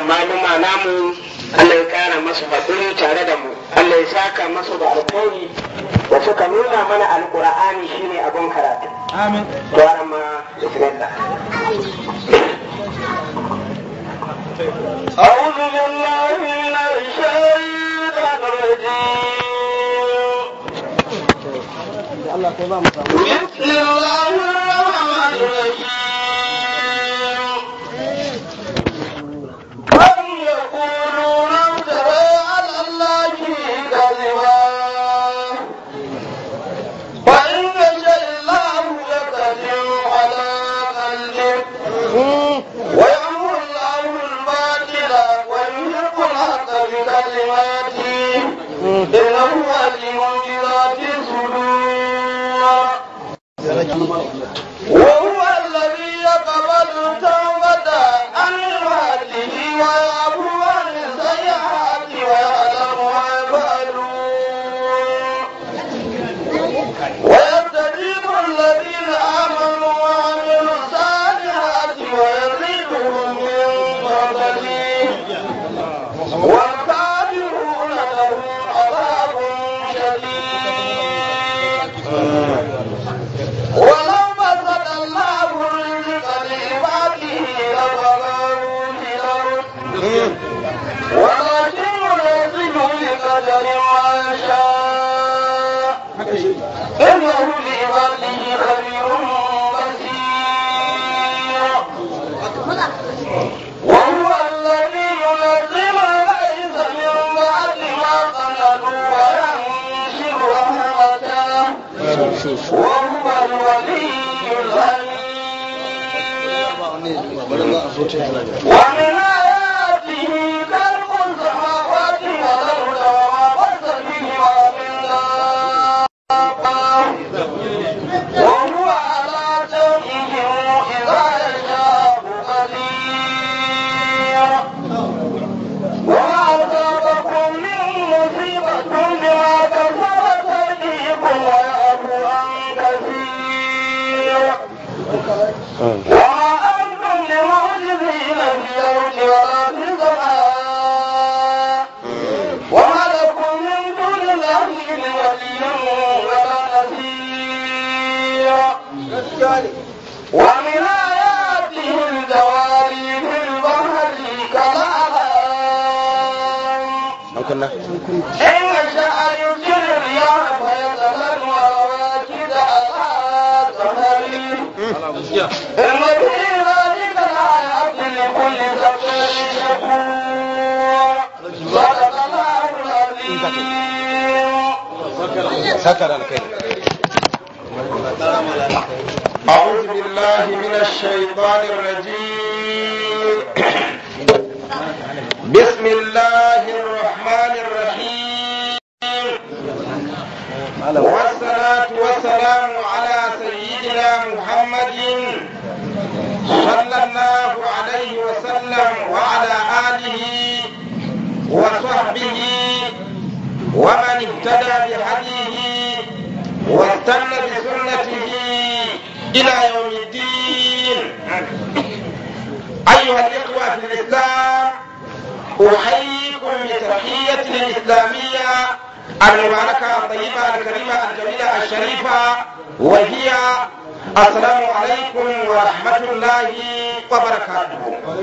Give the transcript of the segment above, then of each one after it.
maluma namu Allah ya kara masu haƙuri tare da mu Allah ya saka masu da alkhairi da suka nuna mana alƙur'ani shine abin karatu amin to amma bismillah أعوذ بالله من الشيطان الرجيم Allah kai ba mu samu بسم الله الرحمن الرحيم أم يقولون افترى على الله كذبا فإن يشاء الله يكذب على قلبك ويأمر الله الباطل ويحق الحق بكلماته إنه عليم بذات الصدور وهو الذي يقبل التوبة عن عباده ويعفو عن السيئات ويعلم ما يفعلون ويستجيب الذين آمنوا وعملوا الصالحات ويزيدهم من فضله والكافرون لهم عذاب شديد ولو بسط الله الرزق لعباده لبغوا في الأرض ولكن ينزل بقدر ما يشاء إنه لعباده خبير بصير وهو الذي ينزل الغيث من بعد ما قنطوا وينشر رحمته وهو الولي الحميد ومن آياته خلق السماوات والأرض وما بث فيهما من دابة وهو على جمعهم إذا يشاء قدير وما أصابكم من مصيبة بما كسبت أيديكم ويعفو عن كثير وما أنتم بمعجزين في الأرض ولا في السماء وما لكم من دون الله من ولي ولا نصير ومن آياته الجواري في البحر كالأعلام إن شاء يرسل الرياح فيذهبن رواكد على ظهره إن في ذلك لآيات لكل صبر شكور صدق الله العظيم sakar alkai أعوذ بالله من الشيطان الرجيم بسم الله الرحمن الرحيم والصلاة والسلام على سيدنا محمد صلى الله عليه وسلم وعلى آله وصحبه ومن اهتدى بهديه واستنى بسنته إلى يوم الدين أيها الإخوة في الإسلام أحييكم بتحية الإسلامية المباركة الطيبة الكريمة الجميلة الشريفة وهي السلام عليكم ورحمة الله وبركاته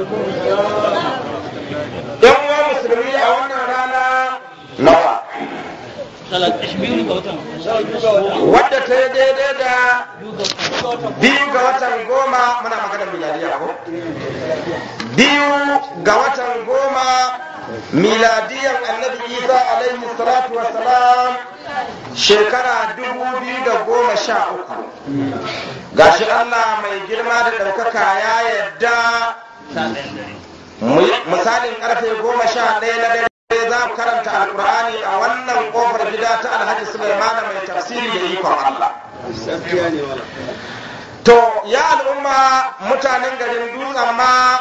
يوم مسلمين أولنا رانا نوى wadda ta yi daidai da biyu ga watan goma muna maganar miladiya ko biyu ga watan goma miladiyan annabi isa alaihi salatu wassalam shekara dubu biyu da goma sha uku gashi allah mai girma da ɗaukaka ya yadda misalin karfe goma sha ɗaya na dare za mu karanta alkur'ani a wannan kofar gida ta alhaji sulaimana mai tafsiri da ikon allah to ya al'umma mutanen garin dutsen ma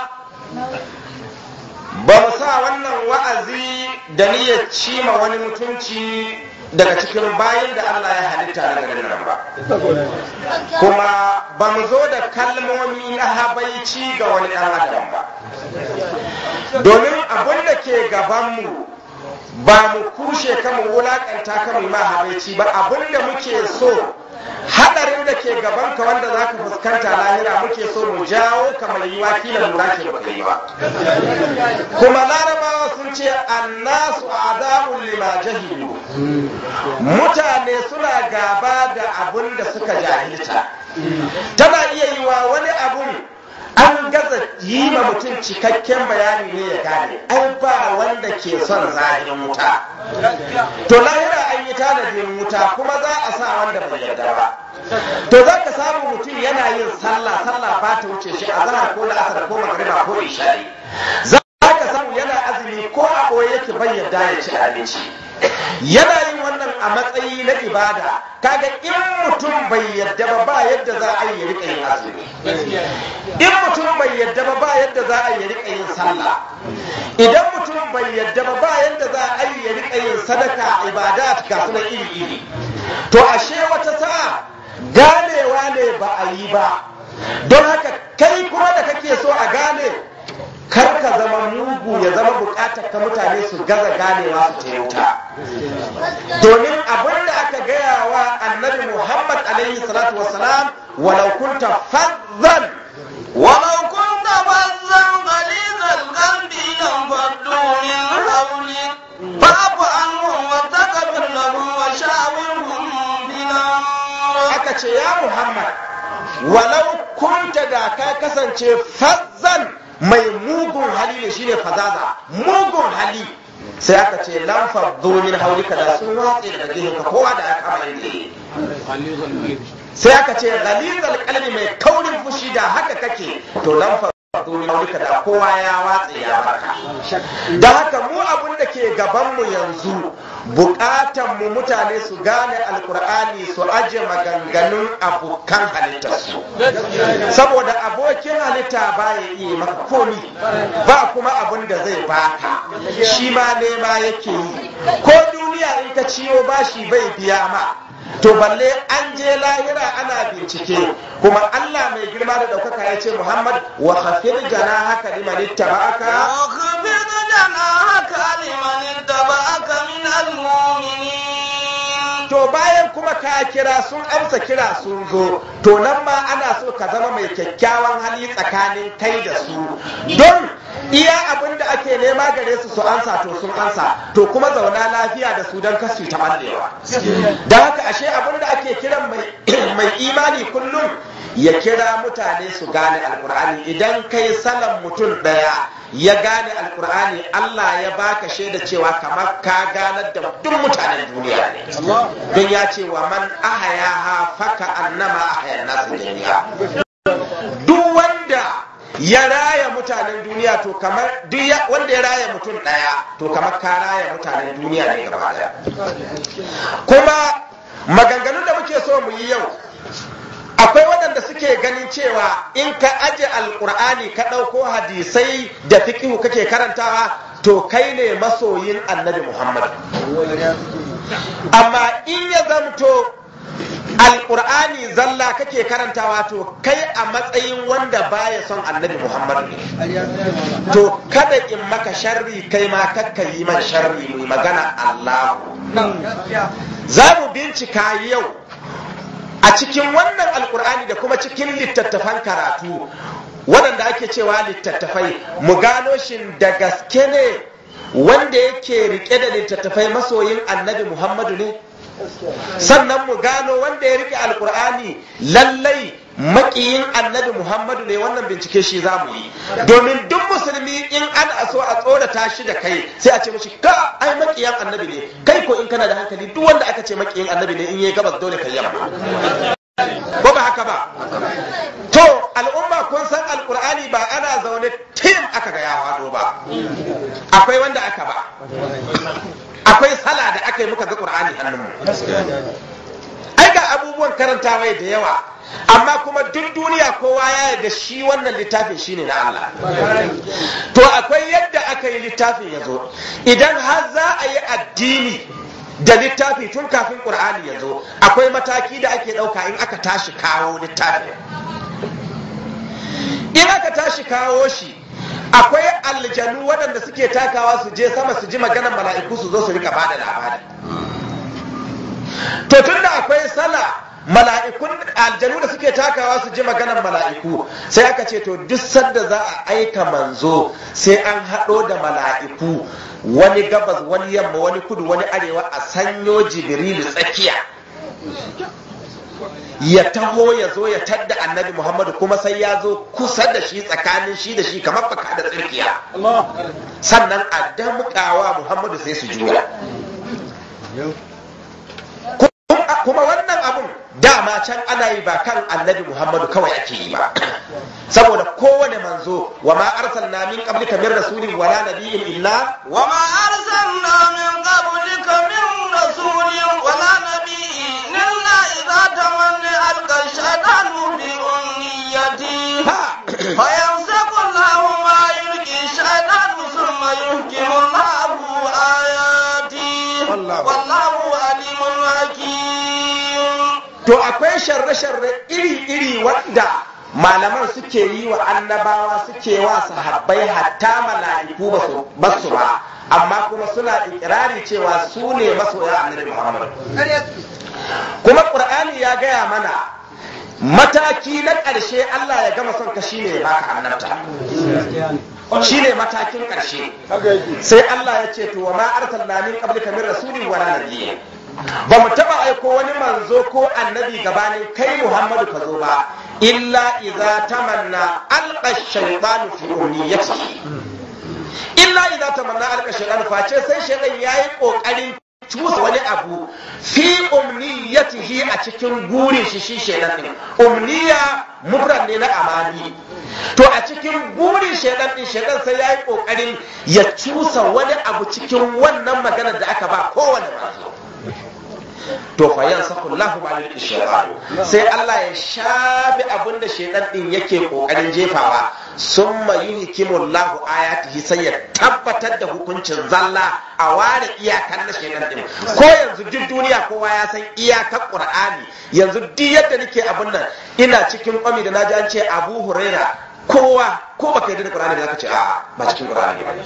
ba mu sa wannan wa'azi da niyyar cima wani mutunci daga cikin bayan da Allah ya halitta na garin nan ba kuma ba mu zo da kalmomi na habaici ga wani ɗan adam ba domin abin da ke gabanmu ba mu kushe kama wulakanta kama ma habaici ba abin da muke so hadarin da ke gaban ka wanda za ka fuskanta lahira muke so mu jawo kamar yi wakilin lura ke baka yi ba kuma larabawa sun ce annasu adamun lima jahilu mutane suna gaba da abin da suka jahilta tana iya yi wa wani abun an gaza yi ma mutum cikakken bayani ne ya gane ai ba wanda ke son zahirin wuta to lahira an yi tanadin wuta kuma za a sa wanda bai yarda ba to za ka samu mutum yana yin sallah sallah ba ta wuce shi a zahar ko la'asar ko magariba ko isha'i za ka samu yana azumi ko a ɓoye yake bai yarda ya ci abinci yana yin wannan a matsayi na ibada kaga in mutum bai yadda ba ba yadda za a yi rika yin azumi in mutum bai yadda ba ba yadda za a yi rika yin sallah idan mutum bai yadda ba ba yadda za a yi rika yin sadaka ibada ga suna iri iri to ashe wata sa'a ganewa ne ba a yi ba don haka kai kuma da kake so a gane kar ka zama mugu ya zama bukatar ka mutane su gaza ganewa su ta wuta domin abin da aka gaya wa annabi muhammad alaihi salatu wasalam walau kunta fazzan ولو كنت فظا غليظ القلب لانفضوا من حولك فاعف عنهم واستغفر لهم وشاورهم في الامر aka ce ya muhammad walau kunta da ka kasance fazzan mai mugun hali ne shine fazaza mugun hali sai aka ce lan faddu min haulika da sun watse daga gehenka kowa da aka kama inda sai aka ce ghalizal qalbi mai kaurin fushi da haka kake to lan faddu min haulika da kowa ya watse ya baka da haka mu abun da ke gaban mu yanzu bukatan mu mutane su gane alkur'ani su aje maganganun abokan halittarsu saboda abokin halitta ba ya iya maka komi ba kuma abin da zai baka shi ma nema yake yi ko duniya in ka ciyo bashi bai biya ma to balle an je lahira ana bincike kuma Allah mai girma da ɗaukaka ya ce Muhammad wa khafir jana haka liman ittaba'aka واخفض جناحك لمن اتبعك من المؤمنين to bayan kuma ka kira sun amsa kira sun zo to nan ma ana so ka zama mai kyakkyawan hali tsakanin kai da su don iya abin da ake nema gare su su ansa to sun ansa to kuma zauna lafiya da su don kasu ta ballewa da haka ashe abin da ake kiran mai- mai imani kullum ya kira mutane su gane alkur'ani idan kai salan mutum daya ya gane alkur'ani Allah ya baka shaida cewa kamar ka ganar da duk mutanen duniya ne don ya ce wa man ahayaha faka annama ahayan nasu jami'a duk wanda ya raya mutanen duniya to kamar duk ya- wanda ya raya mutum daya to kamar ka raya mutanen duniya ne gaba daya kuma maganganun da muke so mu yi yau akwai waɗanda suke ganin cewa in ka aje alkur'ani ka ɗauko hadisai da fikihu kake karantawa to kai ne masoyin annabi muhammad amma in ya zamto alkur'ani zalla kake karantawa to kai a matsayin wanda baya son annabi muhammad ne to kada in maka sharri kai ma kakka yi man sharri mai magana allahu za mu bincika yau a cikin wannan alkur'ani da kuma cikin littattafan karatu waɗanda ake cewa littattafai mu gano shin da gaske ne wanda yake rike da littattafai masoyin annabi muhammadu ne sannan mu gano wanda ya rike alkur'ani lallai makiyin annabi muhammadu ne wannan bincike shi za mu yi domin duk musulmi in an so a tsorata shi da kai sai a ce mashi ka ai makiyan annabi ne kai ko in kana da hankali duk wanda aka ce makiyin annabi ne in yi gabas dole ka yamma ko ba haka ba to al'umma kun san alkur'ani ba ana zaune tim aka ga ya hado ba akwai wanda aka ba akwai sala da aka yi muka ga qur'ani hannunmu ai ga abubuwan karantawa da yawa amma kuma duk duniya kowa ya yarda shi wannan littafin shine na Allah to akwai yadda aka yi littafin ya zo idan har za a yi addini da littafi tun kafin ƙur'ani ya zo akwai mataki da ake ɗauka in aka tashi kawo littafin in aka tashi kawo shi akwai aljanu waɗanda waɗanda suke takawa su je sama su ji maganar mala'iku su zo su rika bada labari to tunda akwai sala mala'ikun aljanu da suke takawa su ji maganar mala'iku sai aka ce to duk sanda za a aika manzo sai an haɗo da mala'iku wani gabas wani yamma wani kudu wani arewa a sanyo jibrilu tsakiya ya taho ya zo ya tadda annabi muhammadu kuma sai ya zo kusa da shi tsakanin shi da shi kamar baka da tsirkiya sannan a damƙawa muhammadu sai su juya kuma wannan abun dama can ana yi ba kan annabi muhammadu kawai ake yi ba saboda kowane manzo wa ma arsalna min qablika min rasulin wala nabiyyin illa wa ma arsalna min qablika min rasulin wala nabiyyin illa idza tamanna alqa shaytanu bi ummiyati fa yamsaku Allahu ma yulqi shaytanu thumma yuhkimu Allahu ayati wallahu alimun hakim to akwai sharre-sharre iri-iri wanda malaman suke yi wa annabawa suke wa sahabbai hatta mala'iku ba su ba amma kuma suna ikirari cewa su ne masoya annabi Muhammad kuma Qur'ani ya gaya mana mataki na ƙarshe Allah ya gama son ka shine ya baka annabta shine matakin ƙarshe sai Allah ya ce to wa ma arsalna min qablika min rasulin wala nabiyyin ba mu taba aiko wani manzo ko annabi gabanin kai Muhammadu ka zo ba illa idza tamanna alqa shaytanu fi umniyatihi illa idza tamanna alqa shaytanu face sai shaytan yayi kokarin cusa wani abu fi umniyatihi a cikin gurin shi shi shaytan din umniya mufrad ne na amani to a cikin burin shaidan din shaidan sai yayi kokarin ya cusa wani abu cikin wannan maganar da aka ba kowane manzo to fa yansaku Allahu ma'al shaytan sai Allah ya shafi abin da shaidan din yake kokarin jefawa summa yuhkimu Allahu ayatihi sai ya tabbatar da hukuncin zalla a ware iyakan na shaidan din ko yanzu duk duniya kowa ya san iyakar Qur'ani yanzu duk yadda nake abin nan ina cikin kwami da naji an ce Abu Huraira kowa ko baka yarda da Qur'ani zaka ce a ba cikin Qur'ani ba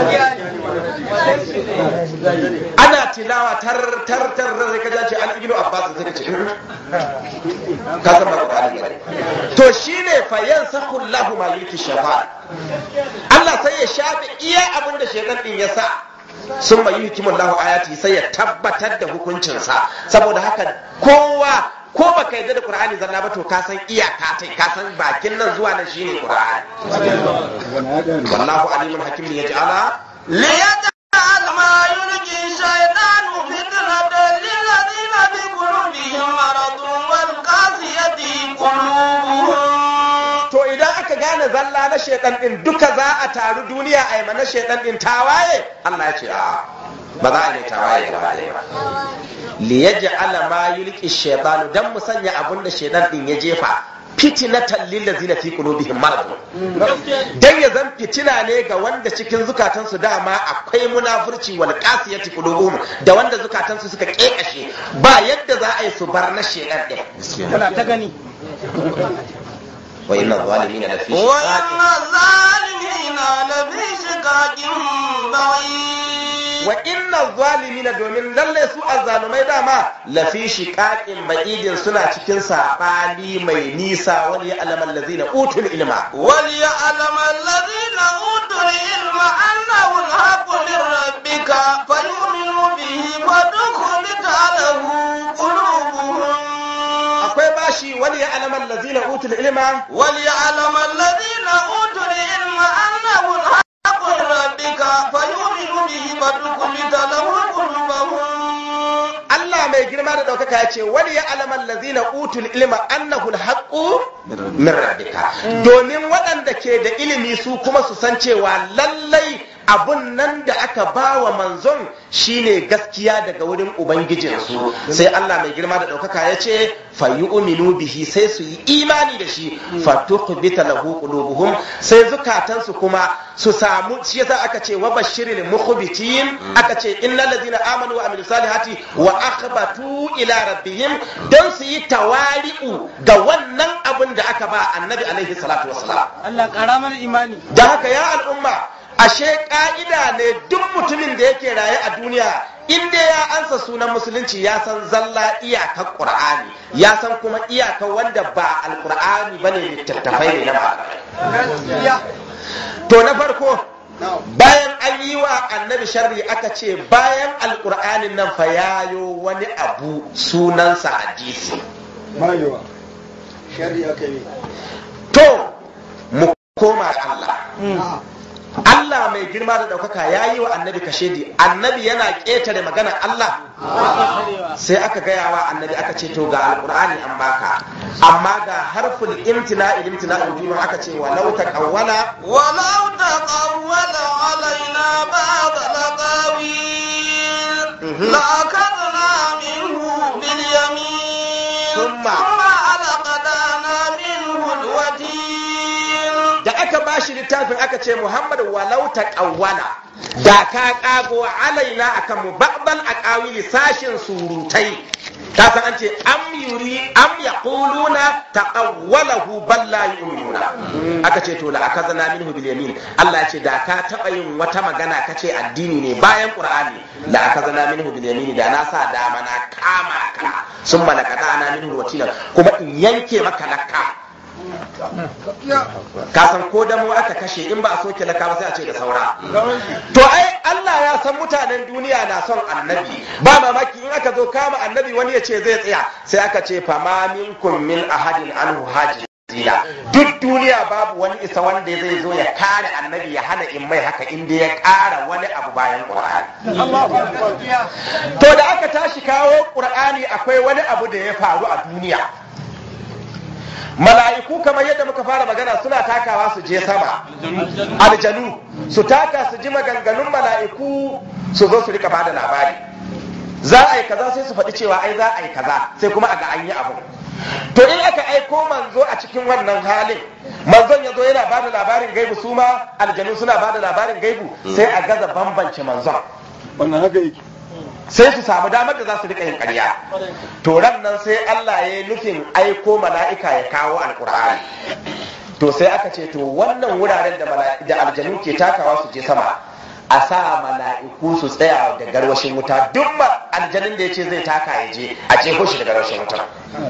ana tilawa tar tar tar sai ka ce an ibnu Abbas sai ka ce ka san ba Qur'ani ba to shine fa yansahu Allahu ma yulki shafa Allah sai ya shafe iya abin da shedan din ya sa sun mai hikimun lahu ayati sai ya tabbatar da hukuncinsa saboda haka kowa ko baka yarda da qur'ani zanna ba to ka san iyaka tai ka san bakin nan zuwa nan shine qur'ani wallahu alimul hakim li yaj'ala ليجعل ما يلقي الشيطان فتنة للذين في قلوبهم مرض والقاسية قلوبهم to idan aka gane zalla na shedan din duka za a taru duniya a yi mana shedan din tawaye Allah ya ce a ba za a yi tawaye gaba ɗaya ba li yaj'ala ma yulqi shaytanu dan mu sanya abun da shedan din ya jefa fitinatan lil ladzina fi qulubihim marad dan ya zan fitina ne ga wanda cikin zukatansu dama akwai munafurci wal qasiyati qulubuhum da wanda zukatansu suka kekashe ba yadda za a yi su bar na shedan din Kuna ta gani. wa inna zalimina lafi وإن الظالمين لفي شقاق بعيد wa inna zalimina domin lalle su azzalumai dama lafi shiqaqin ba'idin suna cikin sabani mai nisa wani ya alaman lazina utul ilma وليعلم الذين أوتوا العلم أنه الحق من ربك فيؤمنوا به فتخبت له قلوبهم akwai bashi wani ya alaman lazina utul ilma وليعلم الذين أوتوا العلم أنه الحق من ربك فيؤمنوا به فتخبت له قلوبهم Allah mai girma da ɗaukaka ya ce wani ya alaman lazina utul ilma annahu alhaqqu min rabbika domin waɗanda ke da ilimi su kuma su san cewa lallai abun nan da aka ba wa manzon shine gaskiya daga wurin ubangijinsu sai Allah mai girma da ɗaukaka ya ce fa yu'minu bihi sai su yi imani da shi fa tuqbita lahu qulubuhum sai zukatansu kuma su samu shi yasa aka ce wa bashiril mukhbitin aka ce innal ladina amanu wa amilus salihati wa akhbatu ila rabbihim don su yi tawari'u ga wannan abin da aka ba annabi alaihi salatu wassalam Allah ƙara mana imani. da haka ya al'umma ashe ka'ida ne duk mutumin da yake raye a duniya in dai ya ansa sunan musulunci ya san zalla iyakar qur'ani ya san kuma iyakar wanda ba alqur'ani bane littattafai ne na malamai to na farko bayan an yi wa annabi sharri aka ce bayan alqur'anin nan fa yayo wani abu sunansa hadisi mayewa shari'a kai to mu koma ga Allah Allah mai girma da ɗaukaka ya yi wa annabi kashedi annabi yana ƙetare maganar Allah sai aka gaya wa annabi aka ce to ga alƙur'ani an baka amma ga harful imtina imtina ujuma aka ce wa lau taqawwala ولو تقول علينا بعض الأقاويل لأخذنا منه باليمين ثم- ثم ألقدنا منه الوتين da aka bashi littafin aka ce Muhammad walau taqawwala da ka kago alaina akan mu ba'dal aqawili sashin surutai ka san an ce am yuri am yaquluna taqawwalahu bal la yu'minuna aka ce to la akazana minhu bil yamin Allah ya ce da ka taba yin wata magana kace addini ne bayan Qur'ani la akazana minhu bil yamin da na sa dama na kama ka sun malakata ana minhu watilan kuma in yanke maka lakka ka san ko da mu aka kashe in ba a soke laka ba sai a ce da saura to ai Allah ya san mutanen duniya na son annabi ba mamaki in aka zo kama annabi wani ya ce zai tsaya sai aka ce fama minkum min ahadin anhu hajira duk duniya babu wani isa wanda zai zo ya kare annabi ya hana in mai haka inda ya kara wani abu bayan qur'ani to da aka tashi kawo qur'ani akwai wani abu da ya faru a duniya mala'iku kamar yadda muka fara magana suna takawa su je sama aljanu su taka su ji maganganun mala'iku su zo su rika bada labari za a yi kaza sai su faɗi cewa ai za a yi kaza sai kuma a ga an yi abu to in aka aiko manzo a cikin wannan halin manzon ya zo yana bada labarin gaibu su ma aljanu suna bada labarin gaibu sai a gaza bambance manzon wannan haka yake sai su samu damar da za su rika yin ƙarya to ran nan sai Allah ya yi nufin aiko mala'ika ya kawo alkur'ani to sai aka ce to wannan wuraren da mala- da aljanu ke takawa su je sama a sa mala'iku su tsaya da garwashin wuta duk ma aljanin da ya ce zai taka ya je a jefo shi da garwashin wuta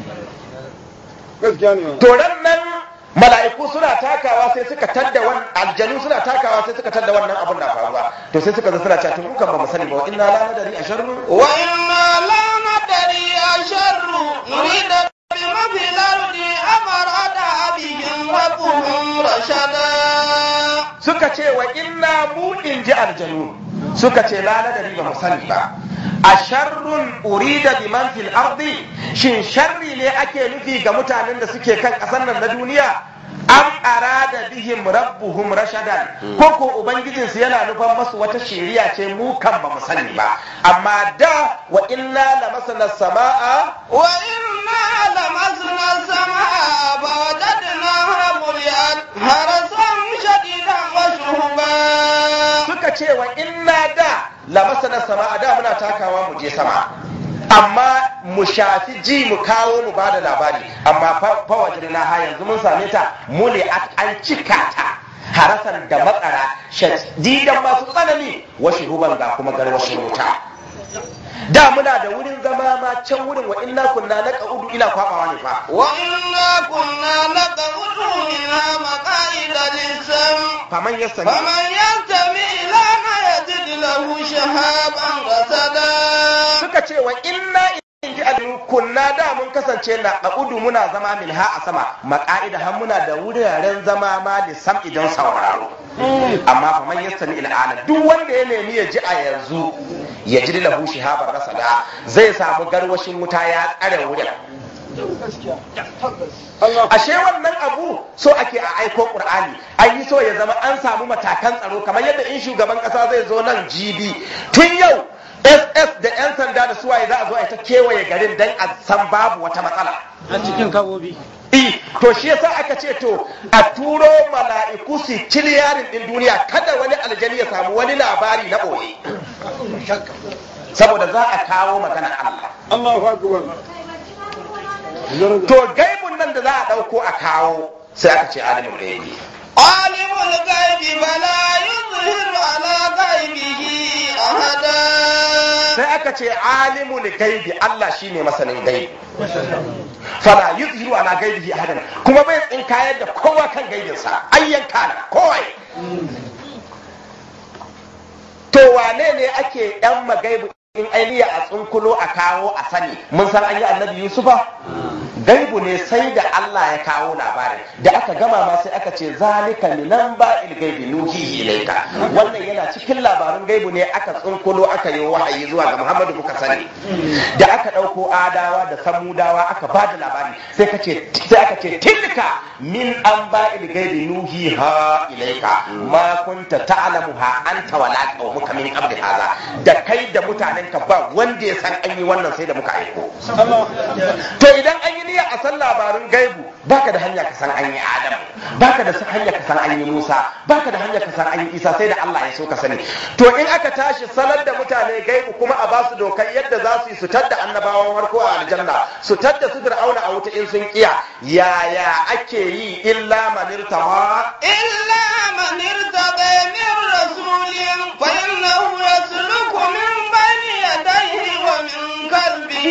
gaskiya ne to ran nan mala'iku suna takawa sai suka tadda wannan aljanu suna takawa sai suka tadda wannan abun na faruwa to sai suka zo suna cewa tun kukan ba mu sani ba wa inna la nadari asharru وإنا لا ندري أشر نريد بما في الأرض أم أراد بهم ربهم رشدا suka ce wa inna mu in ji aljanu suka ce la nadari ba mu sani ba a sharrun urida bi man fil ardi shin sharri ne ake nufi ga mutanen da suke kan ƙasar nan na duniya am arada bihim rabbuhum rashadan ko ko ubangijin su yana nufan masu wata shiriya ce mu kan ba mu sani ba amma da wa inna lamasna samaa وإنا لمسنا السماء فوجدناها ملئت حرسا شديدا وشهبا suka ce wa inna da lamasana sama da muna takawa mu je sama amma mu shafi ji mu kawo mu bada labari amma fa wajen na ha yanzu mun same ta muli an cika ta harasan da matsara shadidan masu tsanani washi ruban ga kuma garwashin wuta da muna da wurin zama ma can wurin wa inna kunna na udu ila kwabawa ne fa وإنا كنا نقعد منها مقاعد للسمع faman yassani فمن يستمع لنا يجد له شهابا رصدا suka ce wa inna in ji aliyu kunna da mun kasance na ƙa'udu muna zama min ha a sama maƙa'ida har muna da wuraren zama ma da sam idan sauraro amma fa man yastami il'ana duk wanda ya nemi ya ji a yanzu ya ji lahu shihabar rasada zai samu garwashin wuta ya tsare wurin Allah ashe wannan abu so ake a aiko qur'ani an yi so ya zama an samu matakan tsaro kamar yadda in shugaban kasa zai zo nan gb tun yau ss da 'yan sanda da suwaye za a zo a ta kewaye garin don a san babu wata matsala a cikin kabobi I, to shi yasa aka ce to a turo mala'iku su kiliyarin din duniya kada wani aljani ya samu wani labari na ɓoye saboda za a kawo magana Allah Allahu akbar to gaibun nan da za a ɗauko a kawo sai aka ce alimin gaibi عالم الغيب فلا يظهر على غيبه أحدا sai aka ce alimul gaibi Allah shine masanin gaibi fala yuzhiru ala gaibihi ahadan kuma bai tsinkayar da kowa kan gaibinsa ayyan kana kowa to wane ne ake yan magaibu in ainiya a tsunkulo a kawo a sani mun san an yi annabi yusufa gaibu ne sai da Allah ya kawo labarin da aka gama ma sai aka ce zalika minan ba'il gaibi nuhihi ilayka wannan yana cikin labarin gaibu ne aka tsunkulo aka yi wahayi zuwa ga Muhammadu muka sani da aka dauko adawa da samudawa aka ba da labari sai ka ce sai aka ce tilka min an ba'il gaibi nuhiha ilayka ma kunta ta'lamuha anta wala qaumuka min qabli hadha da kai da mutanenka ba wanda ya san an yi wannan sai da muka aiko to idan an yi niyya a san labarin gaibu baka da hanya ka san an yi adam baka da hanya ka san an yi musa baka da hanya ka san an yi isa sai da Allah ya so ka sani to in aka tashi sanar da mutane gaibu kuma a basu dokar yadda za su yi su tadda annabawan farko a aljanna su tadda su fir'auna a wuta in sun kiya yaya ake yi illa man irtama إلا من ارتضى من رسول فإنه يسلك من بين يديه ومن قلبه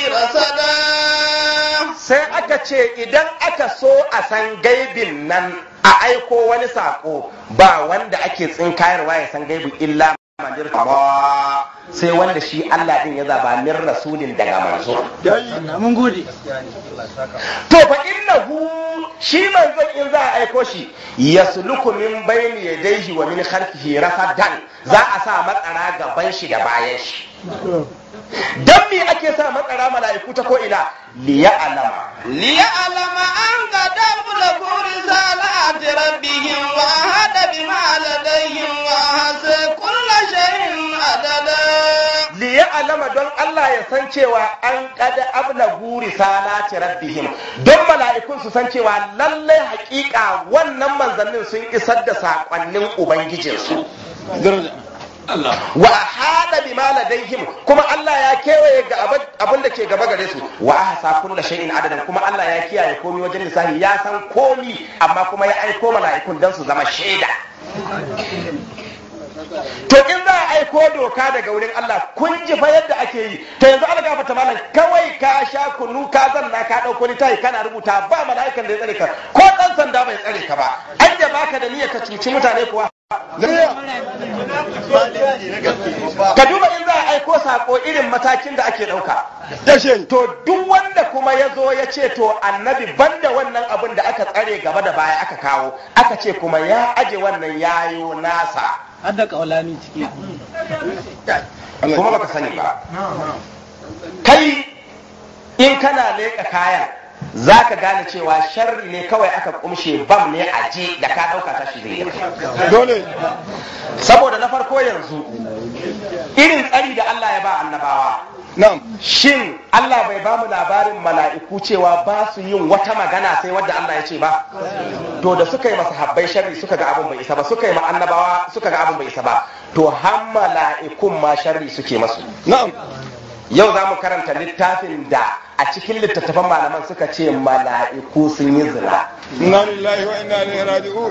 رصدا sai aka ce idan aka so a san gaibin nan a aiko wani sako ba wanda ake tsinkayarwa ya san gaibu illa manir ba sai wanda shi Allah din ya zaba min rasulin daga manzo mun gode to fa innahu shi manzon in za a aiko shi yasluku min bayni yadayhi wa min khalfihi rafadan za a sa matsara gaban shi da bayan shi dan me ake sa matsara mala'iku ta ko ina liya alama ليعلم أن قد أبلغوا رسالات ربهم وأحد بما لديهم وأحصى كل شيء عددا liya alama don Allah ya san cewa an kada ablagu risalati rabbihim don mala'ikun su san cewa lallai hakika wannan manzannin sun isar da sakonnin ubangijinsu wa hada bima ladaihim kuma Allah ya kewaye ga abin da ke gaba gare su wa ahsa kullu shay'in adadan kuma Allah ya kiyaye komai wajen lissafi ya san komi amma kuma ya aiko mala'ikun dan su zama shaida to in za a aiko doka daga wurin Allah kun ji fa yadda ake yi to yanzu an gafata malam kawai ka sha kunu ka zanna ka dauko littafi kana rubuta ba mala'ikan da ya tsare ka ko dan sanda bai tsare ka ba an da baka da niyyar ka cuci mutane kuwa ka duba in za a aiko sako irin matakin da ake dauka dashe to duk wanda kuma ya zo ya ce to annabi banda wannan abin da aka tsare gaba da baya aka kawo aka ce kuma ya aje wannan yayo nasa har da kaulani ciki kuma baka sani ba kai in kana leƙa kayan za ka gane cewa sharri ne kawai aka kumshe bam ne a je da ka ɗauka tashi zai yi dole saboda na farko yanzu irin tsari da Allah ya ba annabawa na'am shin Allah bai ba mu labarin mala'iku cewa ba su yin wata magana sai wadda Allah ya ce ba to da suka yi masa habbai sharri suka ga abin bai isa ba suka yi ma annabawa suka ga abin bai isa ba to har mala'ikun ma sharri suke masu na'am yau za mu karanta littafin da a cikin littattafan malaman suka ce mala'iku sun yi zina inna lillahi wa inna ilaihi raji'un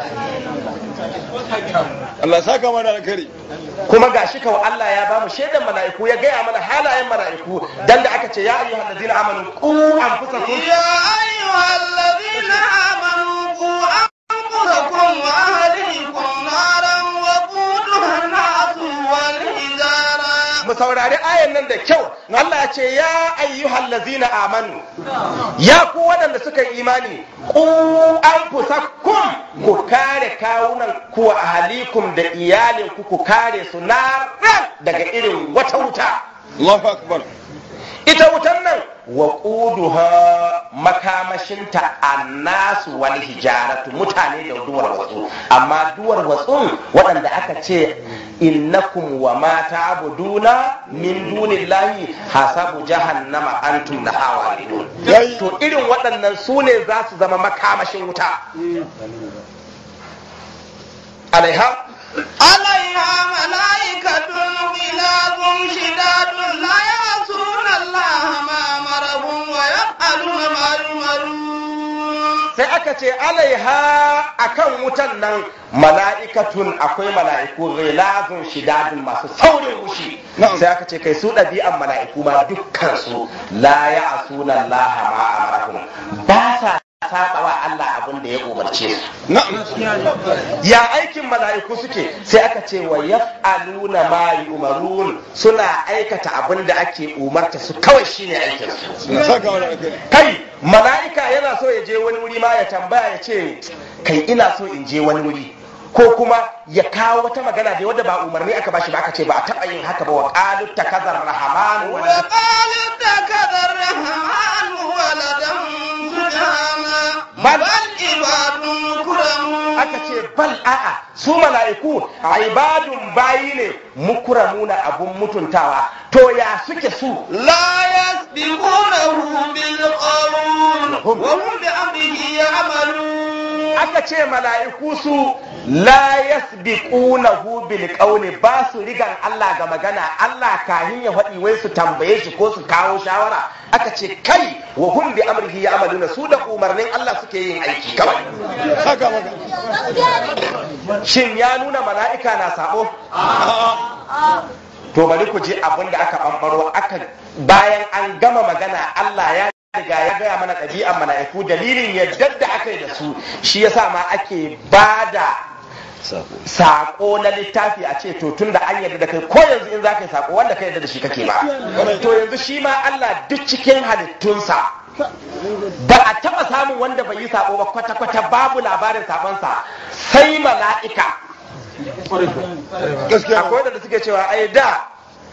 Allah ya saka mana alkhairi kuma ga shi kawai Allah ya ba mu shaidan mala'iku ya gaya mana halayen mala'iku dan da aka ce ya ayyuhal ladina amanu qu anfusakum يا أيها الذين آمنوا قوا أنفسكم وأهليكم نارا وقودها الناس والحجارة mu saurari ayan nan da kyau Allah ya ce ya ayyuhal ladzina amanu ya ku waɗanda suka yi imani ku anfusakum ku kare kawunan ku wa ahalikum da iyalin ku ku kare su na daga irin wata wuta Allahu akbar ita wutan nan wa ƙuduha makamashinta annasu wal hijaratu mutane da duwar watsu amma duwar watsun waɗanda aka ce innakum wa ma ta'buduna min dunillahi hasabu jahannama antum laha waridun Yayi. to irin waɗannan su ne za su zama makamashin wuta alaiha عليها ملائكة غلاظ شداد لا يعصون الله ما أمرهم ويفعلون ما يؤمرون sai aka aka ce alaiha akan wutan nan mala'ikatun akwai mala'iku ghilazun shidadun masu saurin wushi Na'am. sai aka ce kai su ɗabi'an mala'iku ma dukkan su la ya'suna Allah ma amarahum ba sa saba wa Allah abin da ya umarce su na'am ya aikin mala'iku suke sai aka ce wa yaf'aluna ma yu'marun suna aikata abin da ake umarta su kawai shine aikin su Allah saka mana alkhairi kai mala'ika yana so ya je wani wuri ma ya tambaya ya ce kai ina so in je wani wuri ko kuma ya kawo wata magana da wadda ba umarni aka bashi ba aka ce ba a taɓa yin haka ba wa qalu takazar rahman wa وقالوا اتخذ الرحمن ولدا سبحانه بل- بل عباد مكرمون aka ce bal a'a su mala'iku ibadun bayi ne mukramuna abun mutuntawa to ya suke su لا يسبقونه بالقول وهم بأمره يعملون aka ce mala'iku su la yasbiqunahu bil qawli ba su rigan Allah ga magana Allah kahin ya faɗi wai su tambaye shi ko su kawo shawara aka ce kai wa hum bi amrihi ya'maluna su da umarnin Allah suke yin aiki kawai saka maka shin ya nuna mala'ika na sabo a'a to bari ku ji abin da aka bambaro aka bayan an gama magana Allah ya riga ya gaya mana ɗabi'an mala'iku dalilin yadda da aka yi da su shi yasa ma ake bada sako na littafi a ce to tun da an yarda da kai ko yanzu in za ka yi sako wanda ka yarda da shi kake ba to yanzu shi ma Allah duk cikin halittunsa ba a taba samun wanda bai yi sako ba kwata-kwata babu labarin sabonsa sai mala'ika gaskiya akwai wadanda suke cewa ai da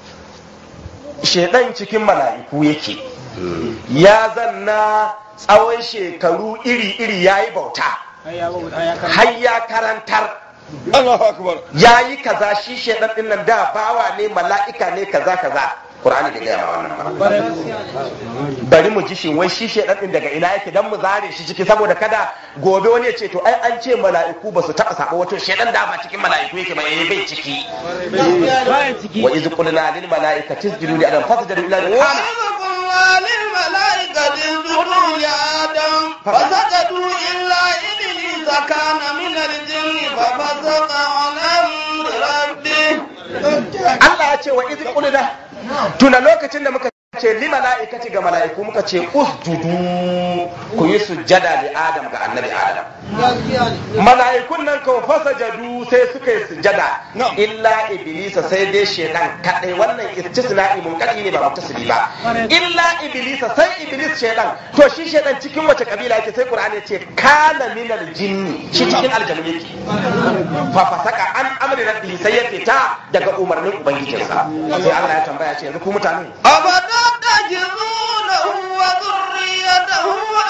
shedan cikin mala'iku yake ya zanna tsawon shekaru iri-iri ya yi bauta har ya karantar Allahu akbar ya yi kaza shi shedan din nan da bawa ne mala'ika ne kaza kaza Qur'ani da gaya ma wannan ba. bari mu ji shin wai shi shedan din daga ina yake dan mu zare shi ciki saboda kada gobe wani ya ce to ai an ce mala'iku ba su taba sabo wato shedan da ba cikin mala'iku yake ba eh bai ciki wa iz qulna lil mala'ikati isjudu li adam fasjudu illa li وإذ قلنا للملائكة اسجدوا لآدم فسجدوا إلا إبليس كان من الجن ففسق عن أمر ربه Allah ya ce wa iz qulna tuna lokacin da muka ce li mala'ikati ga mala'iku muka ce usjudu ku yi sujjada li adam ga annabi adam mala'ikun nan kawo fasa jadu sai suka yi sujada Na'am. illa iblisa sai dai shedan kadai wannan istisna'i mun kadi ne ba mutasili ba illa iblisa sai iblis shedan to shi shedan cikin wace kabila yake sai qur'ani ya ce kana minal jinni shi cikin aljanu yake fa fasaka an amri rabbihi sai ya fita daga umarnin ubangijinsa sai Allah ya tambaya ce yanzu ku mutane أفتتخذونه وذريته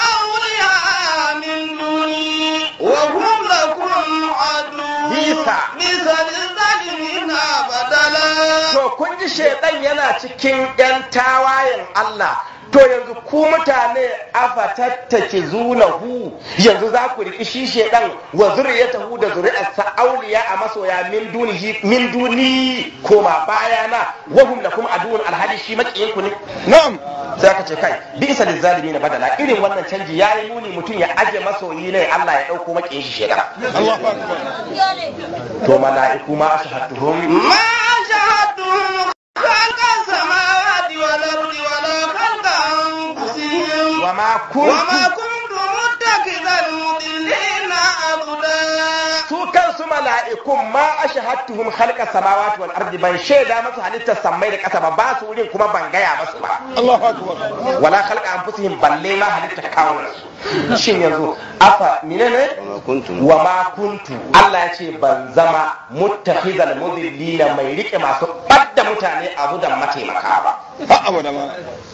أولياء من دوني وهم لكم عدو بيسا. بئس للظالمين بدلا to kun ji shaidan yana cikin yan tawayen Allah to yanzu ku mutane afa tattake zunahu yanzu za ku riki shi shaidan wa zuriyatahu da zuri'arsa auliya a masoya min dunihi min duni koma bayana wa hum lakum aduun alhali shi makiyin ku ne na'am sai aka ce kai bi isa lizalimin badala irin wannan canji yayi muni mutum ya aje masoyi ne Allah ya dauko makiyin shi shaidan Allahu akbar to mala'iku ma ashhadtuhum ما شهدتهم خلق السماوات والأرض ولا خلق أنفسهم wa ma kuntu وما كنت متخذ المضلين عبدا su kansu mala'ikun ma ashhadtuhum khalqa samawati wal ardi ban shaida masu halittar sammai da ƙasa ba ba su wurin kuma ban gaya masu ba Allahu akbar wala khalqa anfusihim balle ma halittar kawunan su shin yanzu afa menene wa ma kuntu Allah ya ce ban zama muttakhizal mudillina mai rike masu badda mutane abu da mataimaka ba ha abada ma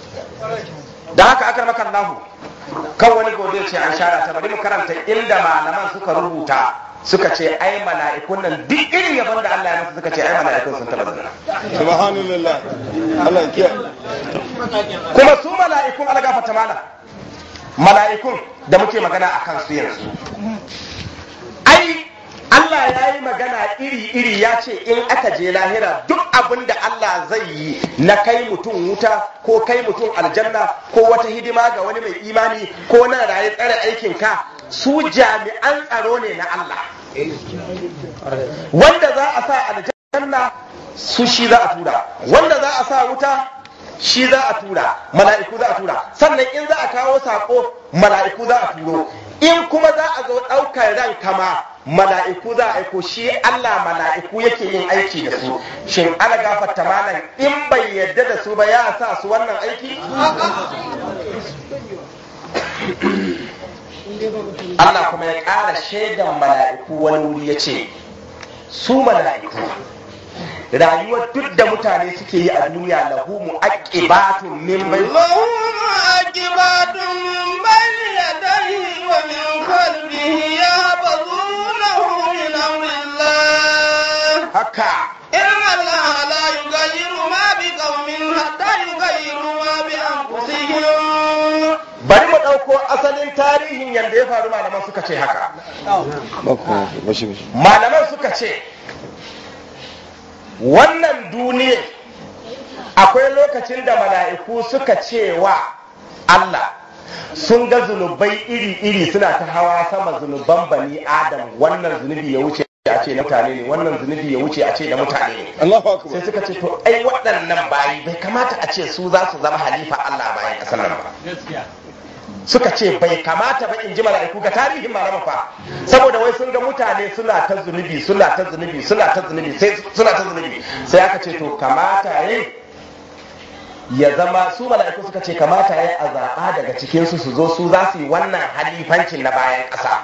da haka aka maka Allahu kan wani gobe ce an shara ta bari mu karanta inda malaman suka rubuta suka ce ai mala'ikun nan duk irin yabon da Allah ya masa suka ce ai mala'ikun sun taba zina subhanallah Allah ya kiyaye kuma su mala'ikun algafa ta mala mala'ikun da muke magana a kan su yanzu ai Allah ya yi magana iri-iri ya ce in aka je lahira duk abin da Allah zai yi na kai mutum wuta ko kai mutum aljanna ko wata hidima ga wani mai imani ko na raye tsare aikin ka su jami'an tsaro ne na Allah wanda za a sa aljanna su shi za a tura wanda za a sa wuta shi za a tura mala'iku za a tura sannan in za a kawo sako mala'iku za a turo in kuma za a zo ɗaukar ran kama mala'iku za a aiko shi Allah mala'iku yake yin aiki da su shin ana gafarta malam in bai yadda da su ba ya sa su wannan aiki Allah kuma ya ƙara shaidan mala'iku wani wuri ya ce su mala'iku rayuwar duk da mutane suke yi a duniya lahu mu'aqibatun min bai لهم عاقبات من بين يديه ومن خلفه يحفظونه من أمر الله haka إن الله لا يغير ما بقوم حتى يغيروا ما بأنفسهم bari mu ɗauko asalin tarihin yadda ya faru malaman suka ce haka ba ku bashi bashi malaman suka ce wannan duniya akwai lokacin da mala'iku suka ce wa Allah sun ga zunubai iri-iri suna ta hawa sama zunuban bani adam wannan zunubi ya wuce a ce na mutane ne wannan zunubi ya wuce a ce na mutane ne Allahu sai akbar suka ce to ai waɗannan bayi bai kamata a ce su za su zama halifa Allah bayan ƙasar nan ba suka ce bai kamata ba in ji mala'iku ga tarihin malama fa saboda wai sun ga mutane suna ta zunubi suna ta zunubi suna ta zunubi sai suna ta zunubi sai aka ce to kamata yayi ya zama su mala'iku suka ce kamata yayi a zaɓa daga cikin su su zo su za su yi wannan halifancin na bayan ƙasa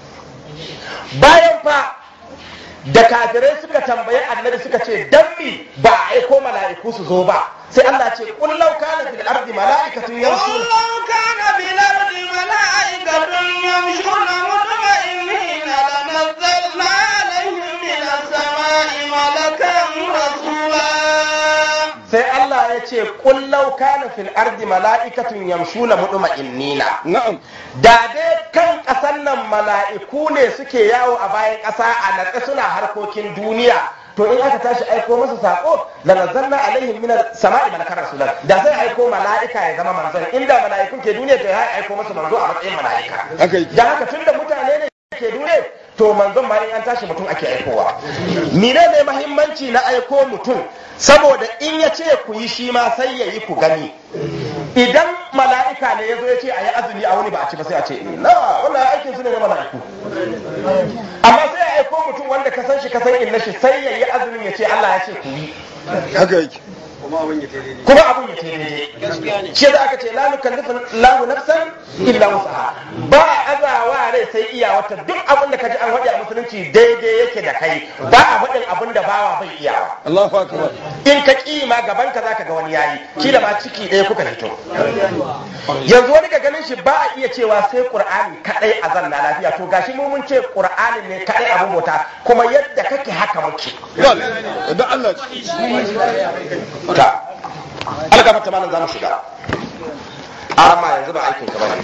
bayan fa da kafirai suka tambayi annabi suka ce dan mi ba a aiko mala'iku su zo ba sai Allah ce qul law kana fil ardi mala'ikatun قل yamshuna لو كان في الأرض ملائكة يمشون مطمئنين لنزلنا عليهم من السماء ملكا رسولا sai Allah ya ce kullau kana fil ardi mala'ikatun yamshuna mutma'innina na'am da dai kan ƙasan nan mala'iku ne suke yawo a bayan ƙasa a natsa suna harkokin duniya to in aka tashi aiko masa sako la nazzalna alaihim min samai malakan rasulan da sai aiko mala'ika ya zama manzon inda mala'ikun ke duniya to ya aiko masa manzo a matsayin mala'ika haka yake da haka tunda mutane ne ke duniya to manzon ma in an tashi mutum ake aikowa mine ne mahimmanci na aiko mutum saboda in ya ce ku yi shi ma sai ya yi ku gani idan mala'ika ne ya zo ya ce a yi azumi a wani ba a ci ba sai a ce na wannan aikin su ne na mala'iku amma sai ya aiko mutum wanda ka san shi ka san inna shi sai ya yi azumin ya ce Allah ya ce ku yi haka yake kuma abun ya ce daidai shi da aka ce la nukallifu lahu nafsan illa wusaha ba azawa rai sai iya wata duk abin da kaji an faɗi a musulunci daidai yake da kai ba a faɗin abin da bawa bai iyawa Allahu akbar in ka ƙi ma gaban ka zaka ga wani yayi kila ma ciki ɗaya kuka fito yanzu wani ga ganin shi ba a iya cewa sai qur'ani kadai a zanna lafiya to gashi mu mun ce qur'ani ne kadai abin bauta kuma yadda kake haka muke dole da Allah ta algaba ta malam zamu shiga amma yanzu ba aikin ka bane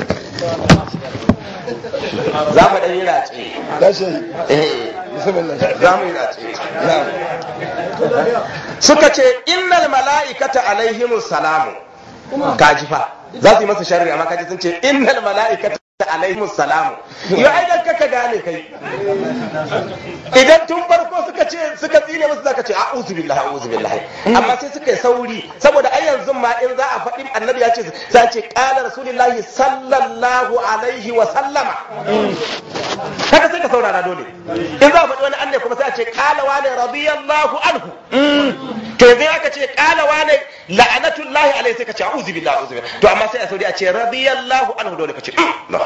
za mu dan yi race da shi eh bismillah za mu yi race na'am suka ce innal mala'ikata alaihimus salamu kaji fa za su yi masa sharri amma kaji sun ce innal mala'ikata alaihimus salamu yo ai dan kaka gane kai idan tun farko suka ce suka tsine musu zaka ce a'udhu billahi a'udhu billahi amma sai suka yi sauri saboda ai yanzu ma in za a faɗi annabi ya ce sai ce qala rasulullahi sallallahu alaihi wa sallama haka sai ka saurara dole in za a faɗi wani annabi kuma sai a ce qala wa ne radiyallahu anhu to yanzu aka ce qala wa ne la'anatullahi alaihi sai ka ce a'udhu billahi a'udhu billahi to amma sai a sauri a ce radiyallahu anhu dole ka ce "Mm,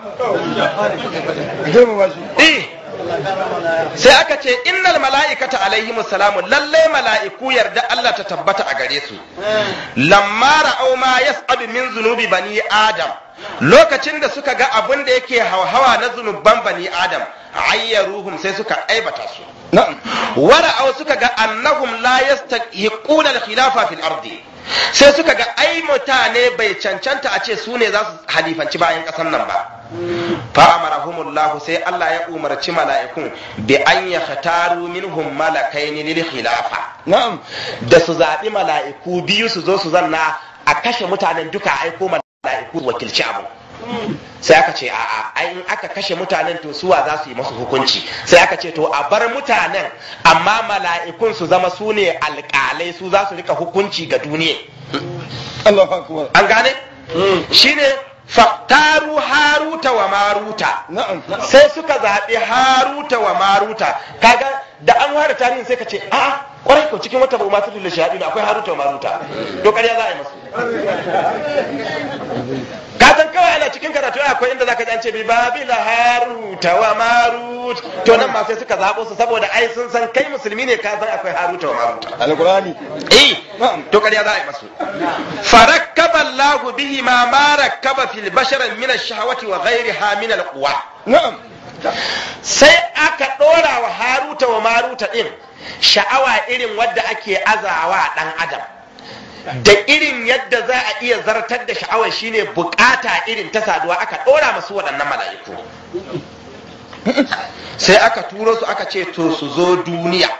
zai mu bashi Eh. sai aka ce innal mala'ikata alaihimus salamu lallai mala'iku yarda Allah ta tabbata a gare su lamma ra'au ma yas'abu min zunubi bani adam lokacin da suka ga abin da yake hauhawa na zunuban bani adam ayyaruhum sai suka aibata su na'am wara'au suka ga annahum la yastahiquna al-khilafa fil ardi sai suka ga ai mutane bai cancanta a ce su ne za su halifanci bayan ƙasar nan ba fa amarahumullahu sai Allah ya umarci mala'ikun bi an yakhtaru minhum malakaini lil khilafa na'am da su zaɓi mala'iku biyu su zo su zanna a kashe mutanen duka a aiko mala'iku su wakilci abu sai aka ce a'a ai in aka kashe mutanen to suwa za su yi masu hukunci sai aka ce to a bar mutanen amma mala'ikun su zama su ne alƙalai su za su rika hukunci ga duniya Allahu akbar an gane shine faktaru haruta wa maruta na'am sai suka zaɓi haruta wa maruta kaga da an ware tarihin sai ka ce a kwarai ko cikin wata ba'uma ta tulle shahadu akwai haruta wa maruta to ƙarya za a yi masu ka san kawai ana cikin karatu akwai inda zaka ji an ce bi babila haruta wa marut to nan ma sai suka zaɓo su saboda ai sun san kai musulmi ne ka san akwai haruta wa maruta alqur'ani eh na'am to ƙarya za a yi masu farakkaba Allahu bihi ma ma rakkaba fil bashar min ash-shahawati wa ghayriha min al-quwa na'am sai aka ɗora wa haruta wa maruta ɗin sha'awa irin wadda ake azawa ɗan adam da irin yadda za a iya zartar da sha'awar shine bukata irin ta saduwa aka ɗora masu waɗannan mala'iku sai aka turo su aka ce to su zo duniya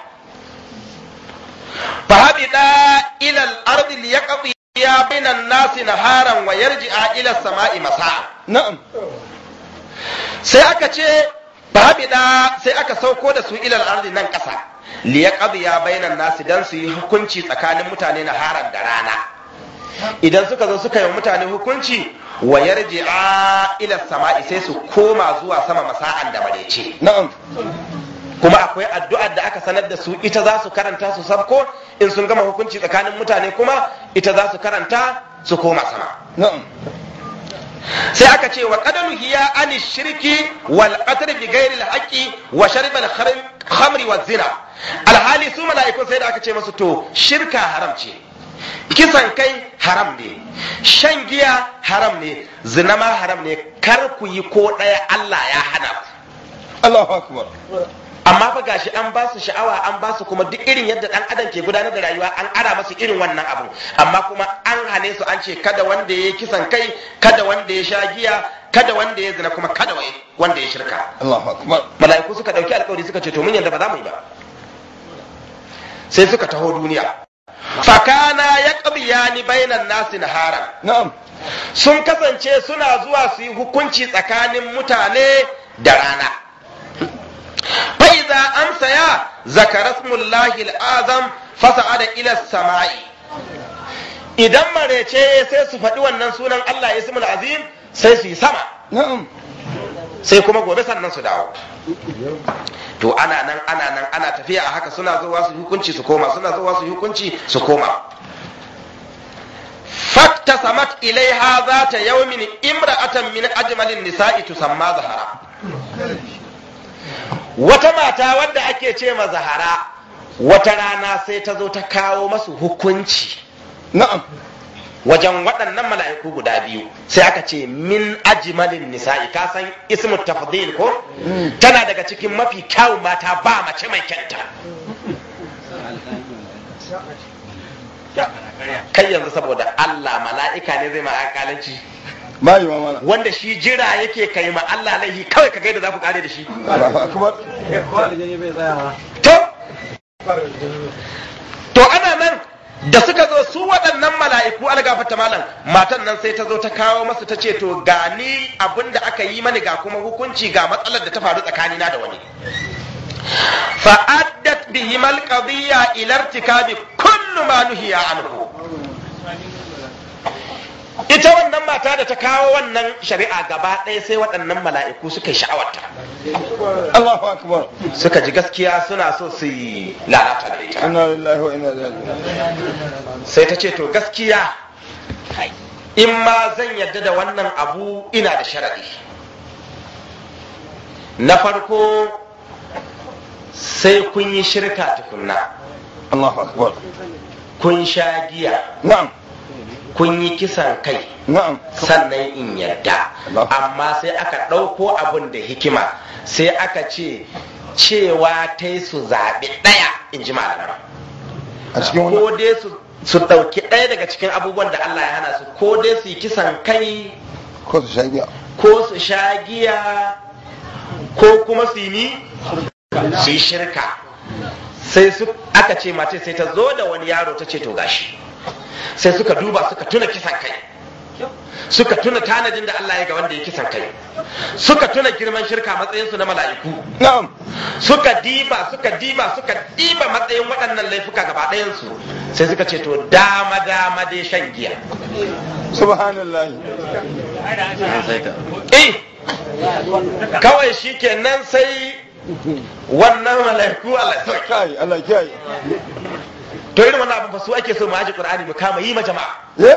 fahaɓiɗa ilal ardi liyaqdi ya bainan nasi naharan wa yarji'a ila sama'i masa'a na'am sai aka ce babida sai aka sauko da su ilal ardi nan ƙasa liya ya bainan nasi dan su yi hukunci tsakanin mutane na haran da rana idan suka zo suka yi mutane hukunci wa yarji'a ila sama'i sai su koma zuwa sama masa'an da marece na'am kuma akwai addu'ar da aka sanar da su ita za su karanta su sabko in sun gama hukunci tsakanin mutane kuma ita za su karanta su koma sama na'am sai aka ce wa qadalu hiya an shirki wal qatl bi ghairi al haqqi wa sharb al khamri wa zina alhali su mala'ikun sai da aka ce masu to shirka haram ce kisan kai haram ne shan giya haram ne zina ma haram ne kar ku yi ko ɗaya Allah ya hana ku Allahu akbar amma fa gashi an ba su sha'awa an ba su kuma duk irin yadda dan adam ke gudanar da rayuwa an ara masu irin wannan abu amma kuma an hane su an ce kada wanda ya yi kisan kai kada wanda ya sha giya kada wanda ya zina kuma kada wanda ya shirka Allahu akbar mala'iku suka dauki alkawari suka ce to mun yadda ba za mu yi ba sai suka taho duniya fakana ya qabiyani bainan nasi nahara na'am sun kasance suna zuwa su yi hukunci tsakanin mutane da rana فإذا أمسيا ذكر اسم الله الأعظم فصعد إلى السماء idan marece sai su faɗi wannan sunan Allah ya ismul azim sai su yi sama na'am sai kuma gobe sannan su dawo to ana nan ana nan ana tafiya a haka suna zuwa su hukunci su koma suna zuwa su hukunci su koma fakta samat ilaiha zata yawmin imra'atan min ajmalin nisa'i tusamma zahara wata mata wadda ake ce ma zahara wata rana sai ta zo ta kawo masu hukunci na'am wajen waɗannan mala'iku guda biyu sai aka ce min ajimalin nisa'i ka san ismu tafdil ko tana daga cikin mafi kyawun mata ba mace mai kyanta kai yanzu saboda Allah mala'ika ne zai ma alƙalanci ba yi wa mana wanda shi jira yake kai ma Allah laihi kawai ka gaida za ku kare da shi Allahu akbar to to ana nan da suka zo su waɗannan mala'iku algafata malam matan nan sai ta zo ta kawo masu ta ce to ga ni abin da aka yi mani ga kuma hukunci ga matsalar da ta faru tsakanina da wani fa'addat bihim alqadiyya ila irtikabi kullu ma nuhiya anhu ita wannan mata da ta kawo wannan shari'a gaba ɗaya sai waɗannan mala'iku suka yi sha'awarta Allahu akbar suka ji gaskiya suna so su yi lalata da ita inna lillahi wa inna ilaihi raji'un sai ta ce to gaskiya in ma zan yarda da wannan abu ina da sharaɗi na farko sai kun yi shirka tukunna Allahu akbar kun sha giya na'am kun yi kisan kai na'am sannan in yarda Allah. amma sai aka ɗauko abin da hikima sai aka ce cewa ta yi su zaɓi ɗaya in ji malamai a cikin wannan ko dai su su ɗauki ɗaya daga cikin abubuwan da Allah ya hana su ko dai su yi kisan kai ko su shagiya ko su sha giya ko kuma su yi su yi shirka sai su aka ce mace sai ta zo da wani yaro ta ce to gashi sai suka duba suka tuna kisan kai suka tuna tanadin da Allah ya ga wanda ya kisan kai suka tuna girman shirka matsayinsu na mala'iku na'am suka diba suka diba suka diba matsayin waɗannan laifuka gaba ɗayansu sai suka ce to dama dama dai shan giya subhanallah eh kawai shi kenan sai wannan mala'iku Allah ya sauke. kai Allah kiyaye to irin wannan abin fa su ake so mu aji qur'ani mu kama yi ma jama'a eh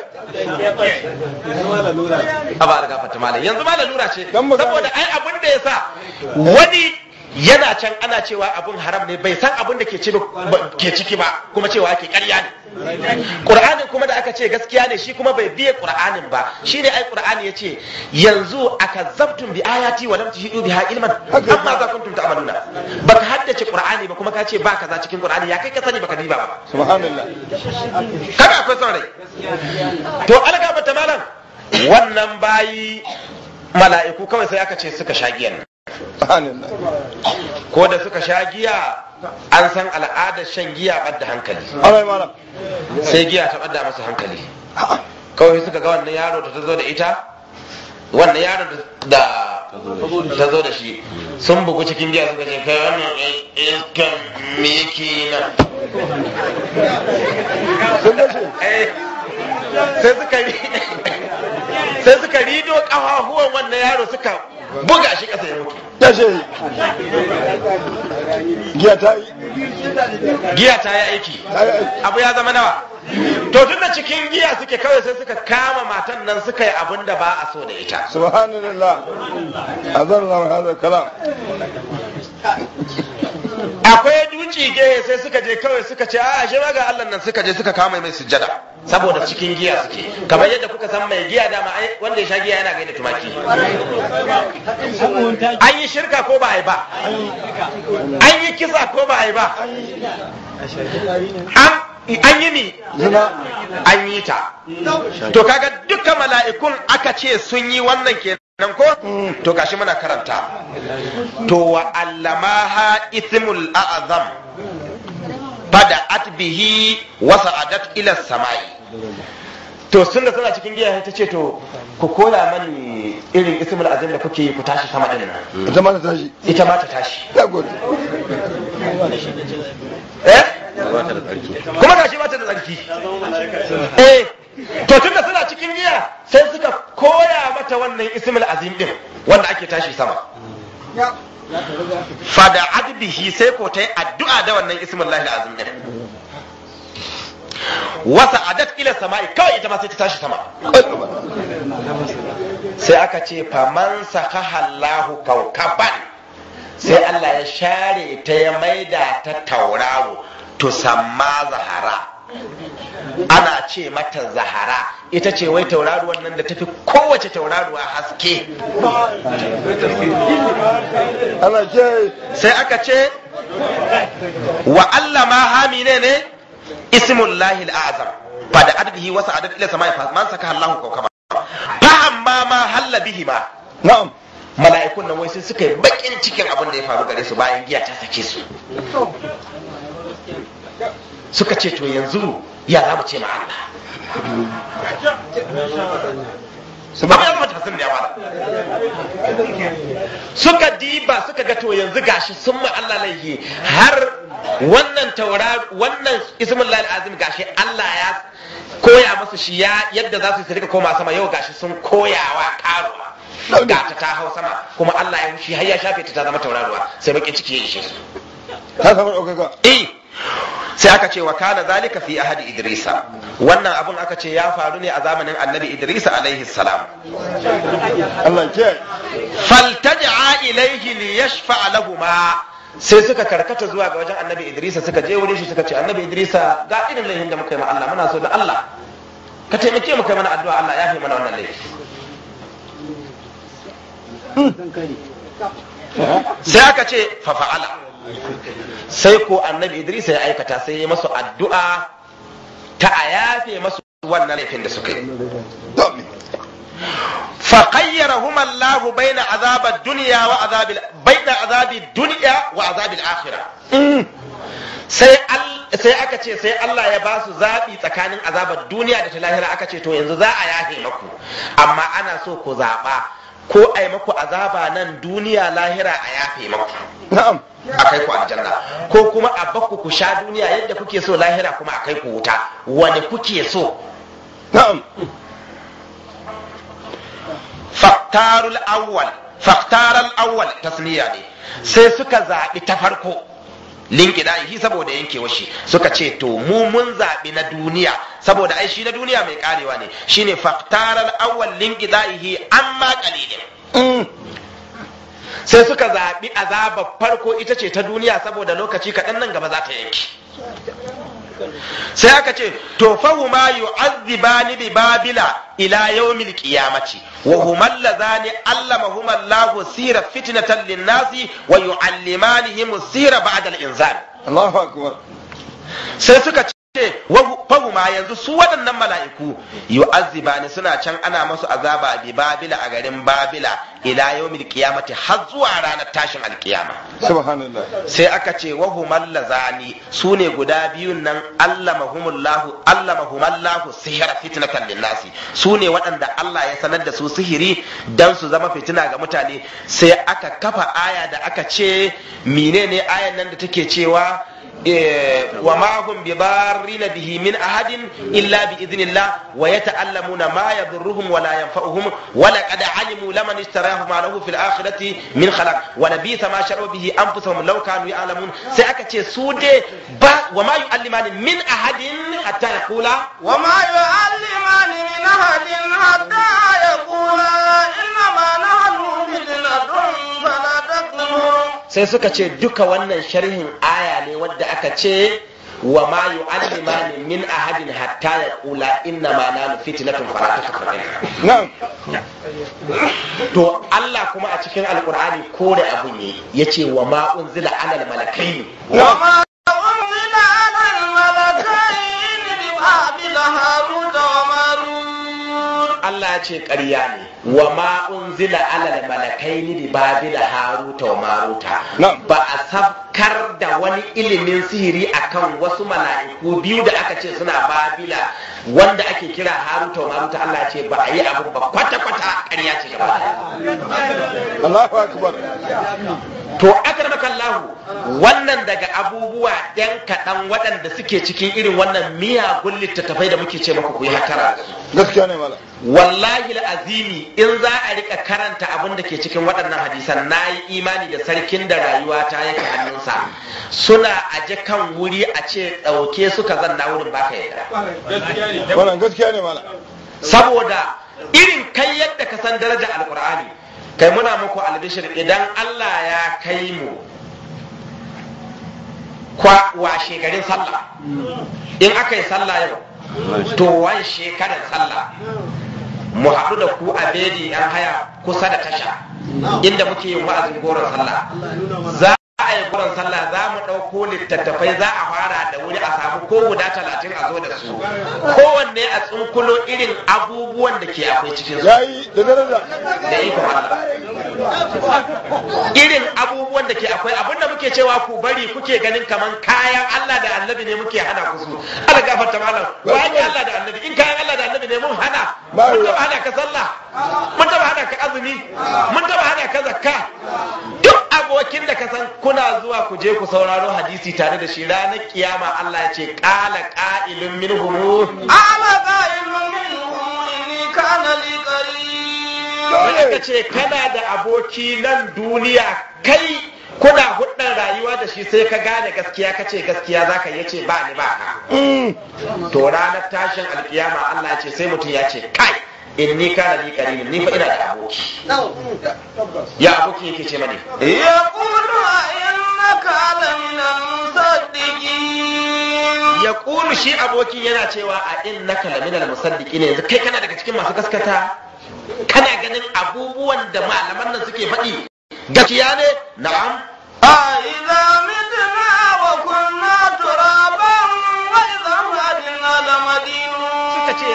a ba riga fata malam yanzu ma lalura ce Dan mu gane. saboda ai abin da yasa wani yana can ana cewa abun haram ne bai san abin da ke ci- ba- ke ciki ba kuma cewa ake ƙarya ne Qur'anin kuma da aka ce gaskiya ne shi kuma bai biye Qur'anin ba shine ai Qur'ani yace yanzu akazzabtum bi ayati wa lam tuhidu biha ilman Haka. amma za kuntum ta'maluna baka haddace Qur'ani ba kuma ka ce ba kaza cikin Qur'ani ya kai ka sani baka diba ba subhanallah kaga akwai son rai to alga bata malam wannan bayi mala'iku kawai sai aka ce suka sha giyan nan. subhanallah ko da suka sha giya an san al'adar shan giya ɓadda hankali Allah malam sai giya ta ɓadda masa hankali kawai suka ga wannan yaro da ta zo da ita wannan yaro da ta zo da shi sun bugu cikin giya suka ce kai wannan iskan me yake yi nan sun dace Eh, sai suka ri- sai suka rido kafafuwan wannan yaro suka buga shi ƙasa ya mutu dace giya ta yi giya ta yi aiki ta yi aiki abu ya zama nawa to tun da cikin giya suke kawai sai suka kama matan nan suka yi abin da ba a so da ita subhanallah azan Allah hada kalam akwai duci gehe sai suka je kawai suka ce a ashe ma ga Allah nan suka je suka kama mai sujjada saboda cikin giya suke kamar yadda kuka san mai giya dama ai wanda ya sha giya yana gaida tumaki an yi shirka ko ba a yi ba an yi kisa ko ba a yi ba an an yi ni zina an yi ta to kaga dukkan mala'ikun aka ce sun yi wannan kenan ko to gashi muna karanta to wa allamaha ithmul a'zam bada'at bihi wa sa'adat ila samai to sun da suna cikin giya ta ce to ku koya mani irin ismul azim da kuke yi ku tashi sama din nan ita ma ta tashi ita ma ta tashi ya gode eh kuma gashi ba ta da tsarki eh to tun da suna cikin giya sai suka koya mata wannan ismul azim din wanda ake tashi sama fada adbihi sai ko ta yi addu'a da wannan ismul lahi azim din wasa adat ila sama'i kawai ita ma sai ta tashi sama sai aka ce faman sakaha Allahu kaukaban sai Allah ya share ta ya maida ta tauraro to samma zahara ana ce mata zahara ita ce wai tauraruwan nan da tafi kowace tauraruwa haske Allah kiyaye sai aka ce wa Allah ma hami ne ne ismullahi al'azam fa da adbihi wa sa'adat ila samai fa man saka Allahu kawkaba fa amma ma halla bihi ma na'am mala'ikun nan wai sai suka yi bakin cikin abin da ya faru gare su bayan giya ta sake su suka ce to yanzu ya za mu ce ma Allah su ba ya zama tasirin da ya fara suka diba suka ga to yanzu gashi sun ma Allah laifi har wannan taura wannan ismin lahi azim gashi Allah ya koya musu shi ya yadda za su yi su rika koma sama yau gashi sun koyawa karuwa ga ta ta hau sama kuma Allah ya wuce har ya shafe ta ta zama tauraruwa sai bakin ciki ya ishe su ta samu ɗaukaka eh sai aka ce wa kana zalika fi ahadi idrisa wannan abun aka ce ya faru ne a zamanin annabi idrisa alaihi salam Allah kiyaye faltaja ilaihi li yashfa lahuma sai suka karkata zuwa ga wajen annabi idrisa suka je wurin shi suka ce annabi idrisa ga irin laifin da muka yi ma Allah muna so da Allah ka taimake mu kai mana addu'a Allah ya fi mana wannan laifi sai aka ce fa fa'ala sai ko annabi idris ya aikata sai ya masu addu'a ta a yafe masu wannan laifin da suka yi Domin. fa qayyarahum Allah baina azab ad-dunya wa azab baina azab ad-dunya wa azab al-akhirah sai sai aka ce sai Allah ya ba su zaɓi tsakanin azabar duniya da ta lahira aka ce to yanzu za a yafe maku amma ana so ku zaɓa ko a yi maku azaba nan duniya lahira a yafe maku na'am a kai ku aljanna ko kuma a bakku ku sha duniya yadda kuke so lahira kuma a kai ku wuta wani kuke so na'am faktarul awwal faktaral awwal tasniya ne sai suka zaɓi ta farko linkidahi saboda yankewa shi suka ce to mu mun zaɓi na duniya saboda ai shi na duniya mai karewa ne shine faktaral awwal linkidahi amma qalilin sai suka zaɓi azabar farko ita ce ta duniya saboda lokaci kaɗan nan gaba za ta yanki sai aka ce to fahuma yu'azzibani bi babila ila yawmil qiyamati wa huma allazani allamahuma Allahu sira fitnatan lin-nasi wa yu'allimanihim sira ba'da al-inzal Allahu akbar sai suka ce fahuma yanzu su waɗannan mala'iku yu'azzibani suna can ana masu azaba bi babila a garin babila ila yawmil qiyamati har zuwa ranar tashin alkiyama subhanallah sai aka ce wa humal lazani su ne guda biyun nan allamahumullahu allamahumallahu sihira fitnatan linnasi su ne waɗanda Allah ya sanar da su sihiri dan su zama fitina ga mutane sai aka kafa aya da aka ce menene ayan nan da take cewa wa ma hum bi darrina bihi min ahadin illa bi idhnillah wa yata'allamuna ma yadurruhum wa la yanfa'uhum wa laqad alimu laman ishtarahu ma lahu fil akhirati min khalaq wa labitha ma sharu bihi anfusuhum law kanu ya'lamun sai aka ce su de ba wa ma yu'allimani min ahadin hatta yaqula وما يعلمان من أحد حتى يقولا إنما نحن فتنة فلا تكفرون sai suka ce duka wannan sharhin aya ne wadda aka ce wa ma yu'allimani min ahadin hatta yaqula inna ma nanu fitnatun fala takfur na'am to Allah kuma a cikin alqur'ani kore abu ne yace wa ma unzila alal malakaini وما أنزل على الملكين ببابل هاروت وماروت Allah ya ce ƙarya ne wa ma unzila alal malakaini bi babila haruta wa maruta Na'am. ba a sabkar da wani ilimin sihiri akan wasu mala'iku biyu da aka ce suna babila wanda ake kira haruta wa maruta Allah ya ce ba a yi abu ba kwata kwata ƙarya ce gaba ɗaya. Allahu akbar to akramaka Allah wannan daga abubuwa ɗan kaɗan waɗanda suke cikin irin wannan miyagun littattafai da muke ce maka ku yi hatara da su gaskiya ne mala wallahi azimi in za a rika karanta abin da ke cikin waɗannan hadisan na yi imani da sarkin da rayuwa ta yake hannunsa suna aje kan wuri a ce ɗauke suka zanna wurin baka yadda wannan gaskiya ne mala saboda irin kai yadda ka san daraja alkur'ani kai muna muku albishir idan Allah ya kai mu kwa washe garin sallah in aka yi sallah yau to wan shekarar sallah mu haɗu da ku a bedi yan haya kusa da tasha inda muke yin wa'azin goron sallah za a yi goron sallah za mu ɗauko littattafai za a fara da wuri a samu ko guda talatin a zo da su kowanne a tsunkulo irin abubuwan da ke akwai cikin su yayi da daraja da ikon Allah irin abubuwan da ke akwai abinda muke cewa ku bari kuke ganin kaman kayan Allah da annabi ne muke hana ku su Allah gafarta malam wani Allah da annabi in kayan Allah da annabi ne mun hana Ba mun ruwa. taba hana ka sallah mun taba hana ka azumi mun taba hana ka zakka duk abokin da ka san kuna zuwa ku je ku sauraro hadisi tare da shi ranar kiyama Allah ya ce qala qa'ilun minhum قال قائل منهم إني كان لي wani قريب ka ce kana da aboki nan duniya kai kuna hudun rayuwa da shi sai ka gane gaskiya ka ce gaskiya zaka yi ce ba ni ba ka to ranar tashin alkiyama Allah ya ce sai mutum ya ce kai in ni kana ni karimi ni fa ina da aboki ya aboki yake ce mani يقول إنك لمن المصدقين ya kulu shi abokin yana cewa a innaka laminal musaddiki ne yanzu kai kana daga cikin masu gaskata kana ganin abubuwan da malaman nan suke faɗi gaskiya ne na'am أإذا متنا وكنا ترابا وإذا مدنا suka ce yanzu in لمدينون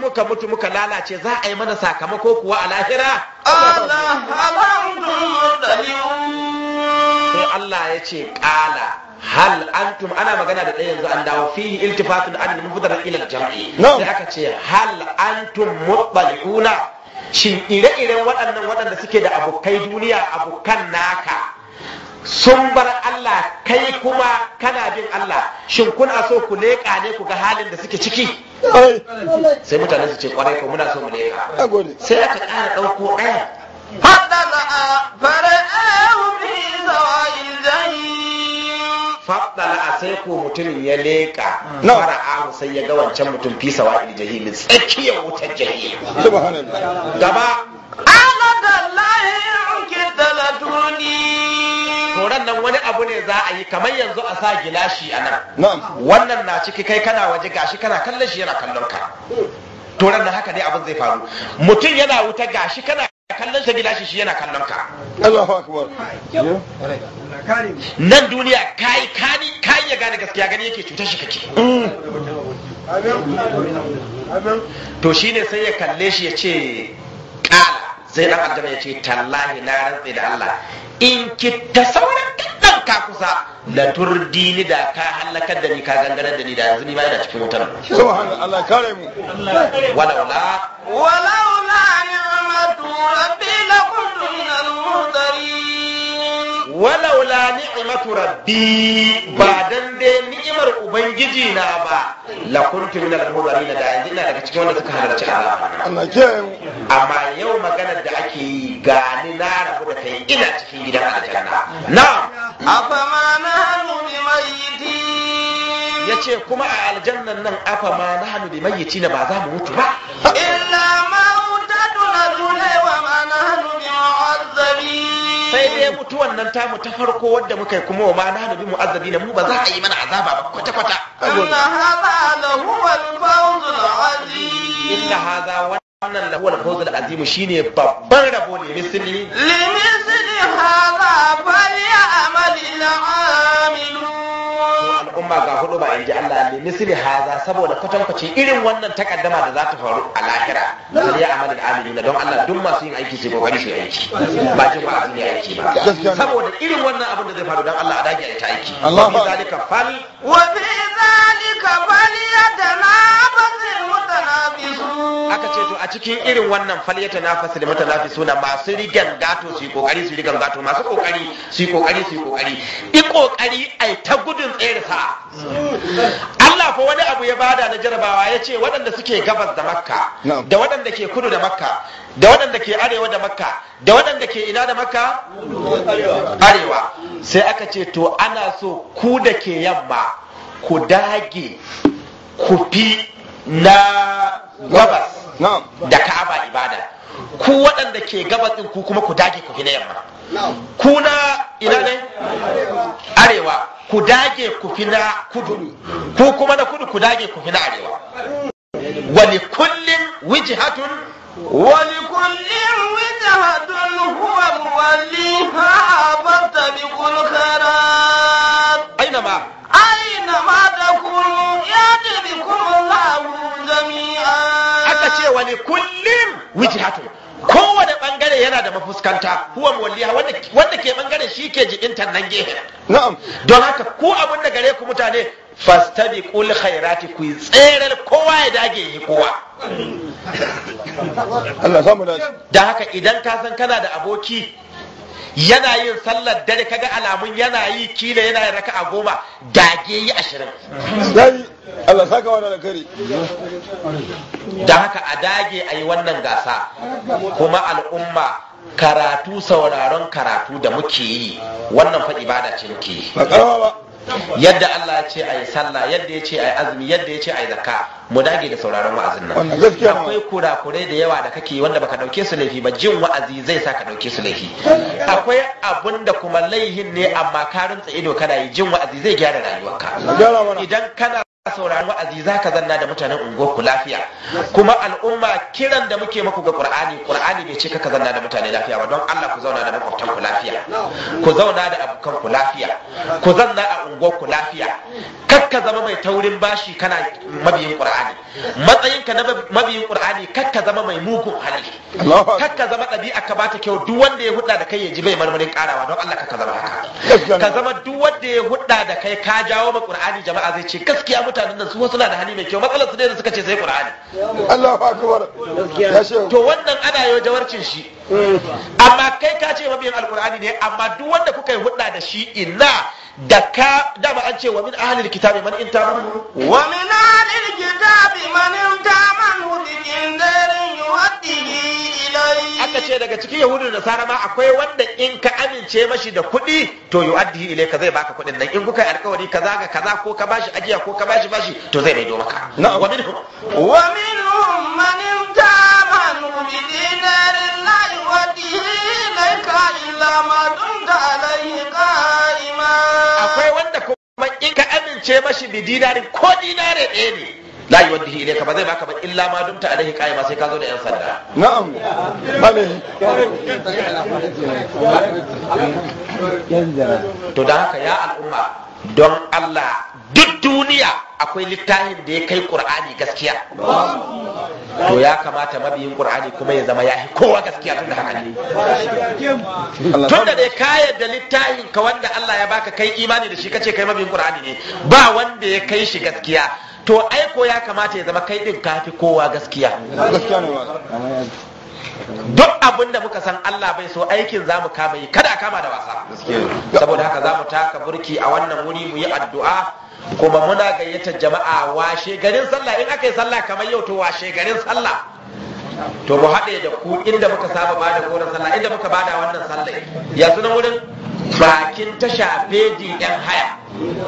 muka mutu muka lalace za a yi mana sakamako kuwa a lahira قال هل أنتم مطلعون sai Allah ya ce ƙala hal antum ana magana da ɗaya yanzu an dawo fihi iltifatun an mufdar ila jam'i No. sai aka ce hal antum muttali'una shin ire-iren waɗannan waɗanda suke da abokai duniya abokan naka sun bar Allah kai kuma kana bin Allah shin kuna so ku leƙa ne ku ga halin da suke ciki Ai, sai mutane su ce kwarai ko muna so mu leƙa na gode. sai aka ƙara ɗauko ɗaya فاطلع فرآه في سواء الجحيم faɗala a sai ko mutumin ya leƙa No. fara'ahu sai ya ga wancan mutum fi sawa'il jahimi tsakiyar wutar jahim Subhanallah. gaba قال تالله إن كدت لتردين toran nan wani abu ne za a yi kamar yanzu a sa gilashi a nan Na'am. wannan na ciki kai kana waje gashi kana kallon shi yana kallon ka toran nan haka ne abin zai faru mutum yana wuta gashi kana kallon shi gilashi shi yana kallon ka Allahu akbar. nan duniya kai kani kai ya gane gaskiya gani yake cutar shi kake to shine sai ya kalle shi ya ce kala sai dan aljanna ya ce tallahi na rantse da Allah in kitta sauran kaddan ka kusa la turdini da ka halakar da ni ka gangarar da ni da yanzu ni ma ina cikin wutar Subhanallah. Allah kare mu. walaula ولولا نعمة ربي لكنت من المهترين walaula ni'matu rabbi ba dan dai ni'imar ubangiji na ba la kuntu min al-mudarin da yanzu ina daga cikin wanda suka halarci azaba Allah kiyaye mu. amma yau maganar da ake yi gani na rabu da kai ina cikin gidan aljanna na أفما نحن بميتين ya ce kuma a aljannan nan afa ma na hannu da mayyaci na ba za mu mutu ba إلا موتتنا الأولى وما نحن بمعذبين sai dai mutuwan nan tamu ta farko wadda muka yi kuma wa ma na hannu bi mu'azzabi na mu ba za a yi mana azaba ba kwata kwata إن هذا لهو الفوز العظيم inna hadha wannan lahu al-fawz al-azim shine babban rabo ne misali لمثل هذا فليعمل العاملون al'umma ga hudu ba in ji Allah ne misali haza saboda kwatankwacin irin wannan takaddama da za ta faru a lahira sai ya amal al-amilina don Allah duk masu yin aiki sai kokari su yi aiki ba jin ba ne aiki ba Gaskiya ne. saboda irin wannan abin da zai faru don Allah a dage a yi ta aiki Allah wa fi ba- zalika fal وفي ذلك فليتنافس المتنافسون aka ce to a cikin irin wannan falyata nafasil mutanafisuna masu rigan gato su yi kokari su yi rigan gato masu kokari su yi kokari su yi kokari i kokari ai ta gudun tsere sa Allah fa wani abu ya bada na jarabawa ya ce waɗanda suke gabas da makka Na'am. da waɗanda ke kudu da makka da waɗanda ke arewa da makka da waɗanda ke ina da makka arewa sai aka ce to ana so ku da ke yamma ku dage ku fi na gabas Na'am. da ka'aba ibada ku waɗanda ke gabas ɗin ku kuma ku dage ku fi na yamma ku na ina ne arewa ku dage ku fi na kudu ku kuma na kudu ku dage ku fi na arewa wani kullum wijhatun ولكل وجهة هو موليها فاستبقوا الخيرات aina ma أينما تكونوا يأتي بكم الله جميعا aka ce wani kullum wijhatun kowane bangare yana da mafuskanta huwa muwalliha wanda wanda ke bangaren shi ke jibintar nan gefe Na'am. don haka ku abin da gare ku mutane fastabiqul khairati ku yi tsere kowa ya dage yi kowa Allah samu dace. da haka idan ka san kana da aboki yana yin sallar dare kaga alamun yana yi kila yana yin raka'a goma dage yi ashirin Dai Allah saka wa da alkhairi. da haka a dage a yi wannan gasa kuma al'umma karatu sauraron karatu da muke yi wannan fa ibada ce muke yi Ba karama ba. yadda Allah ya ce a yi sallah yadda ya ce a yi azumi yadda ya ce a yi zakka mu dage da sauraron wa'azin nan Wannan gaskiya ne. akwai kurakurai da yawa da kake yi wanda baka dauke su laifi ba jin wa'azi zai sa ka dauke su laifi akwai abun da kuma laihin ne amma ka rintsa ido kana yi jin wa'azi zai gyara rayuwarka Gyara mana. idan kana sauraron wa'azi zaka zanna da mutanen unguwarku lafiya kuma al'umma kiran da muke muku ga qur'ani qur'ani bai ce kaka zanna da mutane lafiya ba don Allah ku zauna da makwabtan ku lafiya ku zauna da abokan ku lafiya ku zanna a unguwarku lafiya kakka zama mai taurin bashi kana mabiyin qur'ani matsayinka na mabiyin qur'ani kakka zama mai mugun hali Allahu akbar. kakka zama ɗabi'a ka bata kyau duk wanda ya hudda da kai ya ji bai marmarin karawa don Allah kakka zama haka Gaskiya ne. ka zama duk wanda ya hudda da kai ka jawo ma qur'ani jama'a zai ce gaskiya mutanen nan su suna da hali mai kyau matsalar su ne da suka ce sai qur'ani Allahu akbar. Ya shehu. to wannan ana yau jawarcin shi amma kai ka ce mabiyin alqur'ani ne amma duk wanda kuka yi hudda da shi inna da ka dama an ce wa min ahlil kitabi man in tamanu ومن أهل الكتاب من امتامنه بجندر يؤديه إليه aka ce daga cikin yahudu da nasara ma akwai wanda in ka amince mashi da kuɗi to yu'addihi ilayka zai baka kuɗin nan in kuka yi alkawari kaza ga kaza ko ka bashi ajiya ko ka bashi bashi to zai maido maka Na'am. wa minhum ومنهم من امتامنه بدينار لا يؤديه إليك إلا ما دمت عليه قائما akwai wanda kuma in ka amince mashi bi dinarin ko dinare ɗaya ne la yuwaddihi ilayka ba zai baka ba illa ma dumta alaihi qaima sai ka zo da yan sanda Na'am. Mane. to da haka ya al'umma don Allah duk duniya akwai littafin da ya kai qur'ani gaskiya to ya kamata mabiyin qur'ani kuma ya zama yahi kowa gaskiya tun da haka ne Allah tun da dai ka yadda littafin ka wanda Allah ya baka kai imani da shi kace kai mabiyin qur'ani ne ba wanda ya kai shi gaskiya to aiko ya kamata ya zama kai din kafi kowa gaskiya gaskiya ne ma. duk abin da muka san Allah bai so aikin za mu kama yi kada a kama da wasa saboda haka za mu taka burki a wannan wuri mu yi addu'a kuma muna gayyatar jama'a washe garin sallah in aka yi sallah kamar yau to washe garin sallah to mu haɗe da ku inda muka saba ba da goron sallah inda muka bada wannan sallah ya sunan wurin bakin tasha fedi yan haya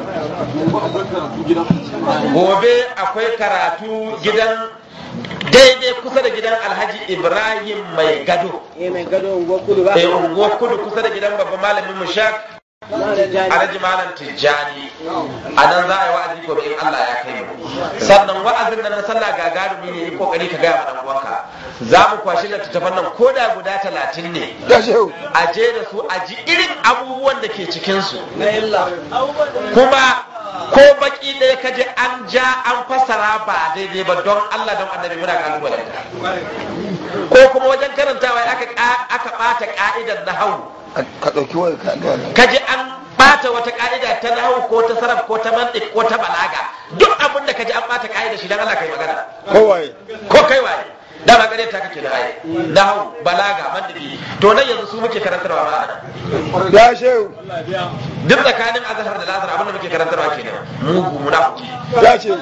gobe akwai karatu gidan daidai kusa da gidan alhaji ibrahim mai gado mai gado unguwar kudu ba eh unguwar kudu kusa da gidan babban malamin mushak alhaji malam tijjani a nan za a yi wa'azi gobe in allah ya kai mu sannan wa'azin nan na sallah gagarumi ne yi kokari ka gaya ma dan uwanka za mu kwashi littattafan nan ko da guda talatin ne Ya shehu. a je da su a ji irin abubuwan da ke cikinsu na illa kuma ko baki ɗaya ka je an ja an fassara ba daidai ba don Allah don annabi muna kalubalen ko kuma wajen karantawa aka aka bata ka'idar nahawu Ka ɗauki wani ka ga wannan. ka je an bata wata ka'ida ta nahawu ko ta sarraf ko ta mantiq ko ta balaga duk abin da ka ji an bata ka'ida shi dan Allah kai magana Kowaye. ko kai waye dama gare ta kake da ai nahawu balaga mantiki to nan yanzu su muke karantarwa ma ana Ya shehu. duk tsakanin azhar da lazar abin da muke karantarwa kenan mugu munafiki Ya ce.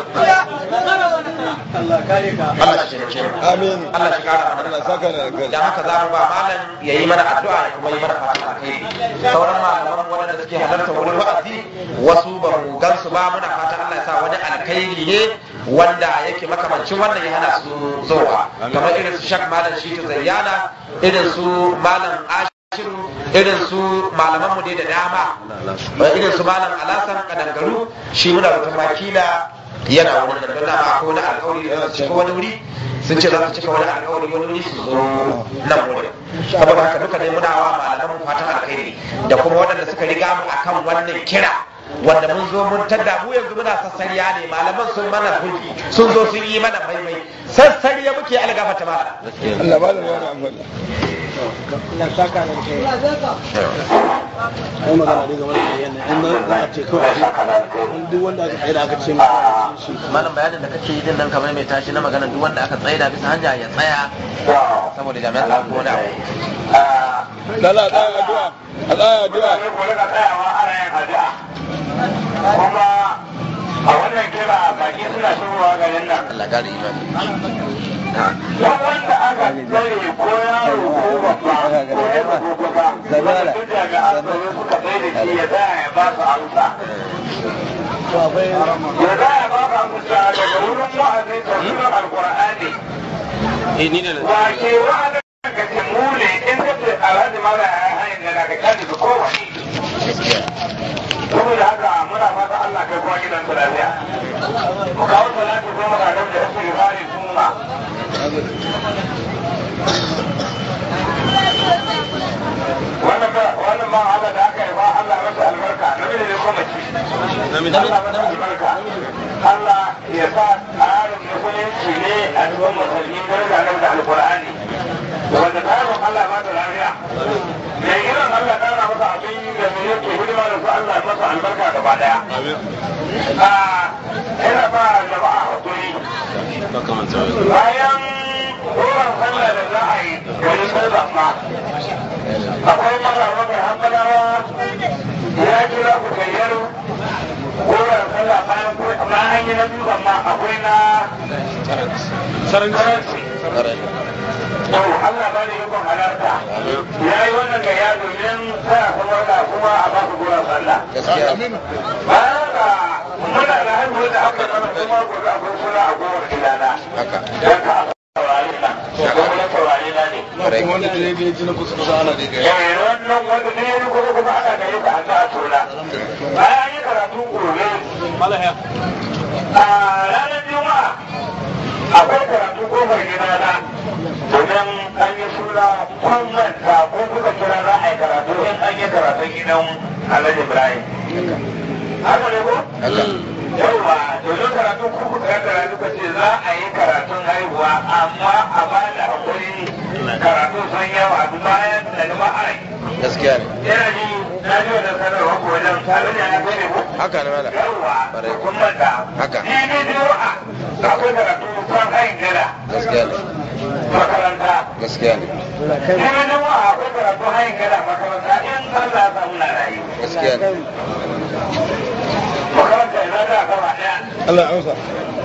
Allah kare ka Allah shi taimake mu Amin. Allah shi kara mana Allah saka da alkhairi. dan haka za mu ba malam ya yi mana addu'a ya kuma yi mana fatan alkhairi sauran malaman waɗanda suke halarta wurin wa'azi wasu ba mu gansu ba muna fatan Allah ya sa wani alkhairi ne wanda yake makamancin wannan ya hana su zowa kamar irin su shak malam shitu zayyana irin su malam ashiru irin su malaman mu dai da dama irin su malam alasan kadangaru shi muna da makila yana wani da dama ko wani alkawari da su cika wani wuri sun ce za su cika wani alkawari wani wuri su zo nan wurin saboda haka duka dai muna wa malaman mu fatan alkhairi da kuma waɗanda suka riga mu akan wannan kira wanda mun zo mun tada mu yanzu muna sassariya ne malaman sun mana hulki sun zo sun yi mana maimai sassariya muke algafata mala Allah ba da wani amfani. na saka da ke ai magana dai game da yana in za a ce kawai in duk wanda aka tsaye da aka ce masa shi malam bayanin da kake yi din nan kamar mai tashi na magana duk wanda aka tsaye da bisa hanya ya tsaya saboda jami'an tsaro ko wani abu Lala a tsaya addu'a. A tsaya addu'a. ku rika tsayawa ana yin addu'a kuma a wannan kira baki suna shigowa garin nan Allah gari imani duk wanda aka tsare ko yaro ko babba ko yaro ko baba wanda duk jami'an tsaro suka tsaye da shi ya tsaya ya ba su amsa to akwai ya tsaya ya ba su amsa daga wurin wa'azin tafsirin alkur'ani eh ni ne wa ke wa'azin ka ce mu ne in ka ce alhaji mala ya hanyar da daga kan da kowane saboda haka muna fata Allah kai kuma gidan su lafiya mu kawo salatu ko maka da da su rifari sunna wannan ba wannan ba Allah da aka yi ba Allah masa albarka namiji ne ko mace Allah masa albarka Allah ya sa tsarin musulunci ne a cikin musulmi daraja na da alkur'ani wanda ta yi Allah ba da lafiya mai irin Allah ƙara masa abin da mai yake hidima da su Allah masa albarka gaba daya ina ba jama'a hakuri bayan wurin sallah da za a yi gari sallah ma akwai mara wata hankalawa ya kira ku gayyar wurin sallah bayan bayan an yi na biyu amma akwai na saranci to Allah ba da yakon halarta ya yi wannan gayya domin sa kuma da kuma a ba ku gurin sallah bayan ka muna da haihuwar da aka zama kuma gobe akwai suna a gowar gidana don ka saurari na kuma saurari na ne kuma wanda ta yi ji na kusa kusa ana da gaya eh wannan wanda ne ya kuma kuma ana gare ka an ta tona bayan an yi karatu gobe a ranar juma'a akwai karatu kofar gidana domin an yi suna kun manta ko kuka kira za a yi karatu in an yi karatun gidan alhaji ibrahim haka ne ko yauwa domin karatu ko kuka yi karatu ka ce za a yi karatun haihuwa amma a ba da hakuri karatu sun yawa bayan da ba a yi gaskiya ne yana ji na ji wannan sanarwa ko wajen alhaji ya kai ne ko haka ne mala yauwa Bare. kun manta Haka. ni ne juma'a akwai karatu kan hayin gada gaskiya ne makaranta gaskiya ne Kuma nan wa akwai karatu hayin gada makaranta in Allah ya samu na rayu. gaskiya ne Makaranta ina da gaba ɗaya. Allah ya amsa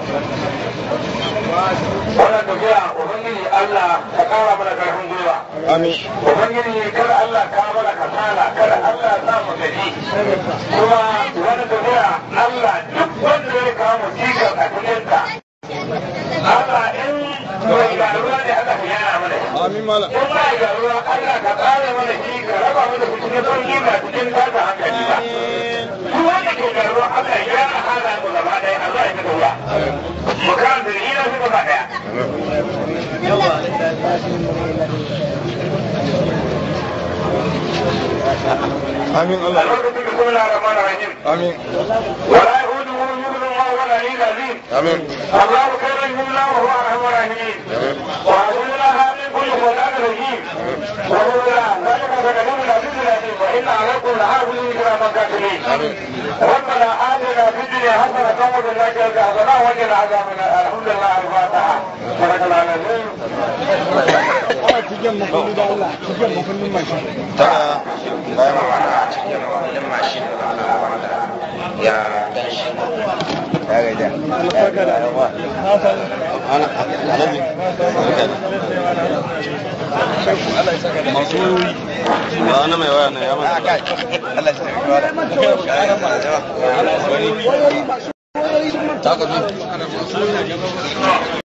Wannan tafiya Ubangiji Allah ka ƙara mana ƙarfin gwiwa. amin Ubangiji kada Allah ka mana kasala kada Allah ya sa mu gaji. Kuma wannan tafiya Allah duk wanda ya kawo cikas a cikinta. Allah in mai garuwa ne Allah ka yana mana shi. amin mala in ba ga ruwa Allah ka tsare mana shi ka raba mana shi cikin sauki ba cikin tada hankali ba duk wanda ke da ruwa Allah ya gyara halayen mu gaba ɗaya Allah ya fita ruwa mu karanta da ina su gaba ɗaya amin a Allah lokacin da kuma na ramar rahim amin wala yahudu hu yubnu ma wala ni lazim amin الله خير منا وهو ارحم الراحمين وعزونا هذه كل خلال رجيم ولولا ذلك فكلمنا في الذين وان عليكم لحافظين كراما كاتبين ربنا اتنا في الدنيا حسنه وفي الاخره حسنه وقنا عذاب النار الحمد لله الفاتحه صدق الله العظيم cikin makulli da Allah cikin makullin mashin tana bayan wata a cikin mawallin mashin ya ganshi ya gaida ana alaji masu ba na mai waya na ya a kai Allah ya saka ta ka bi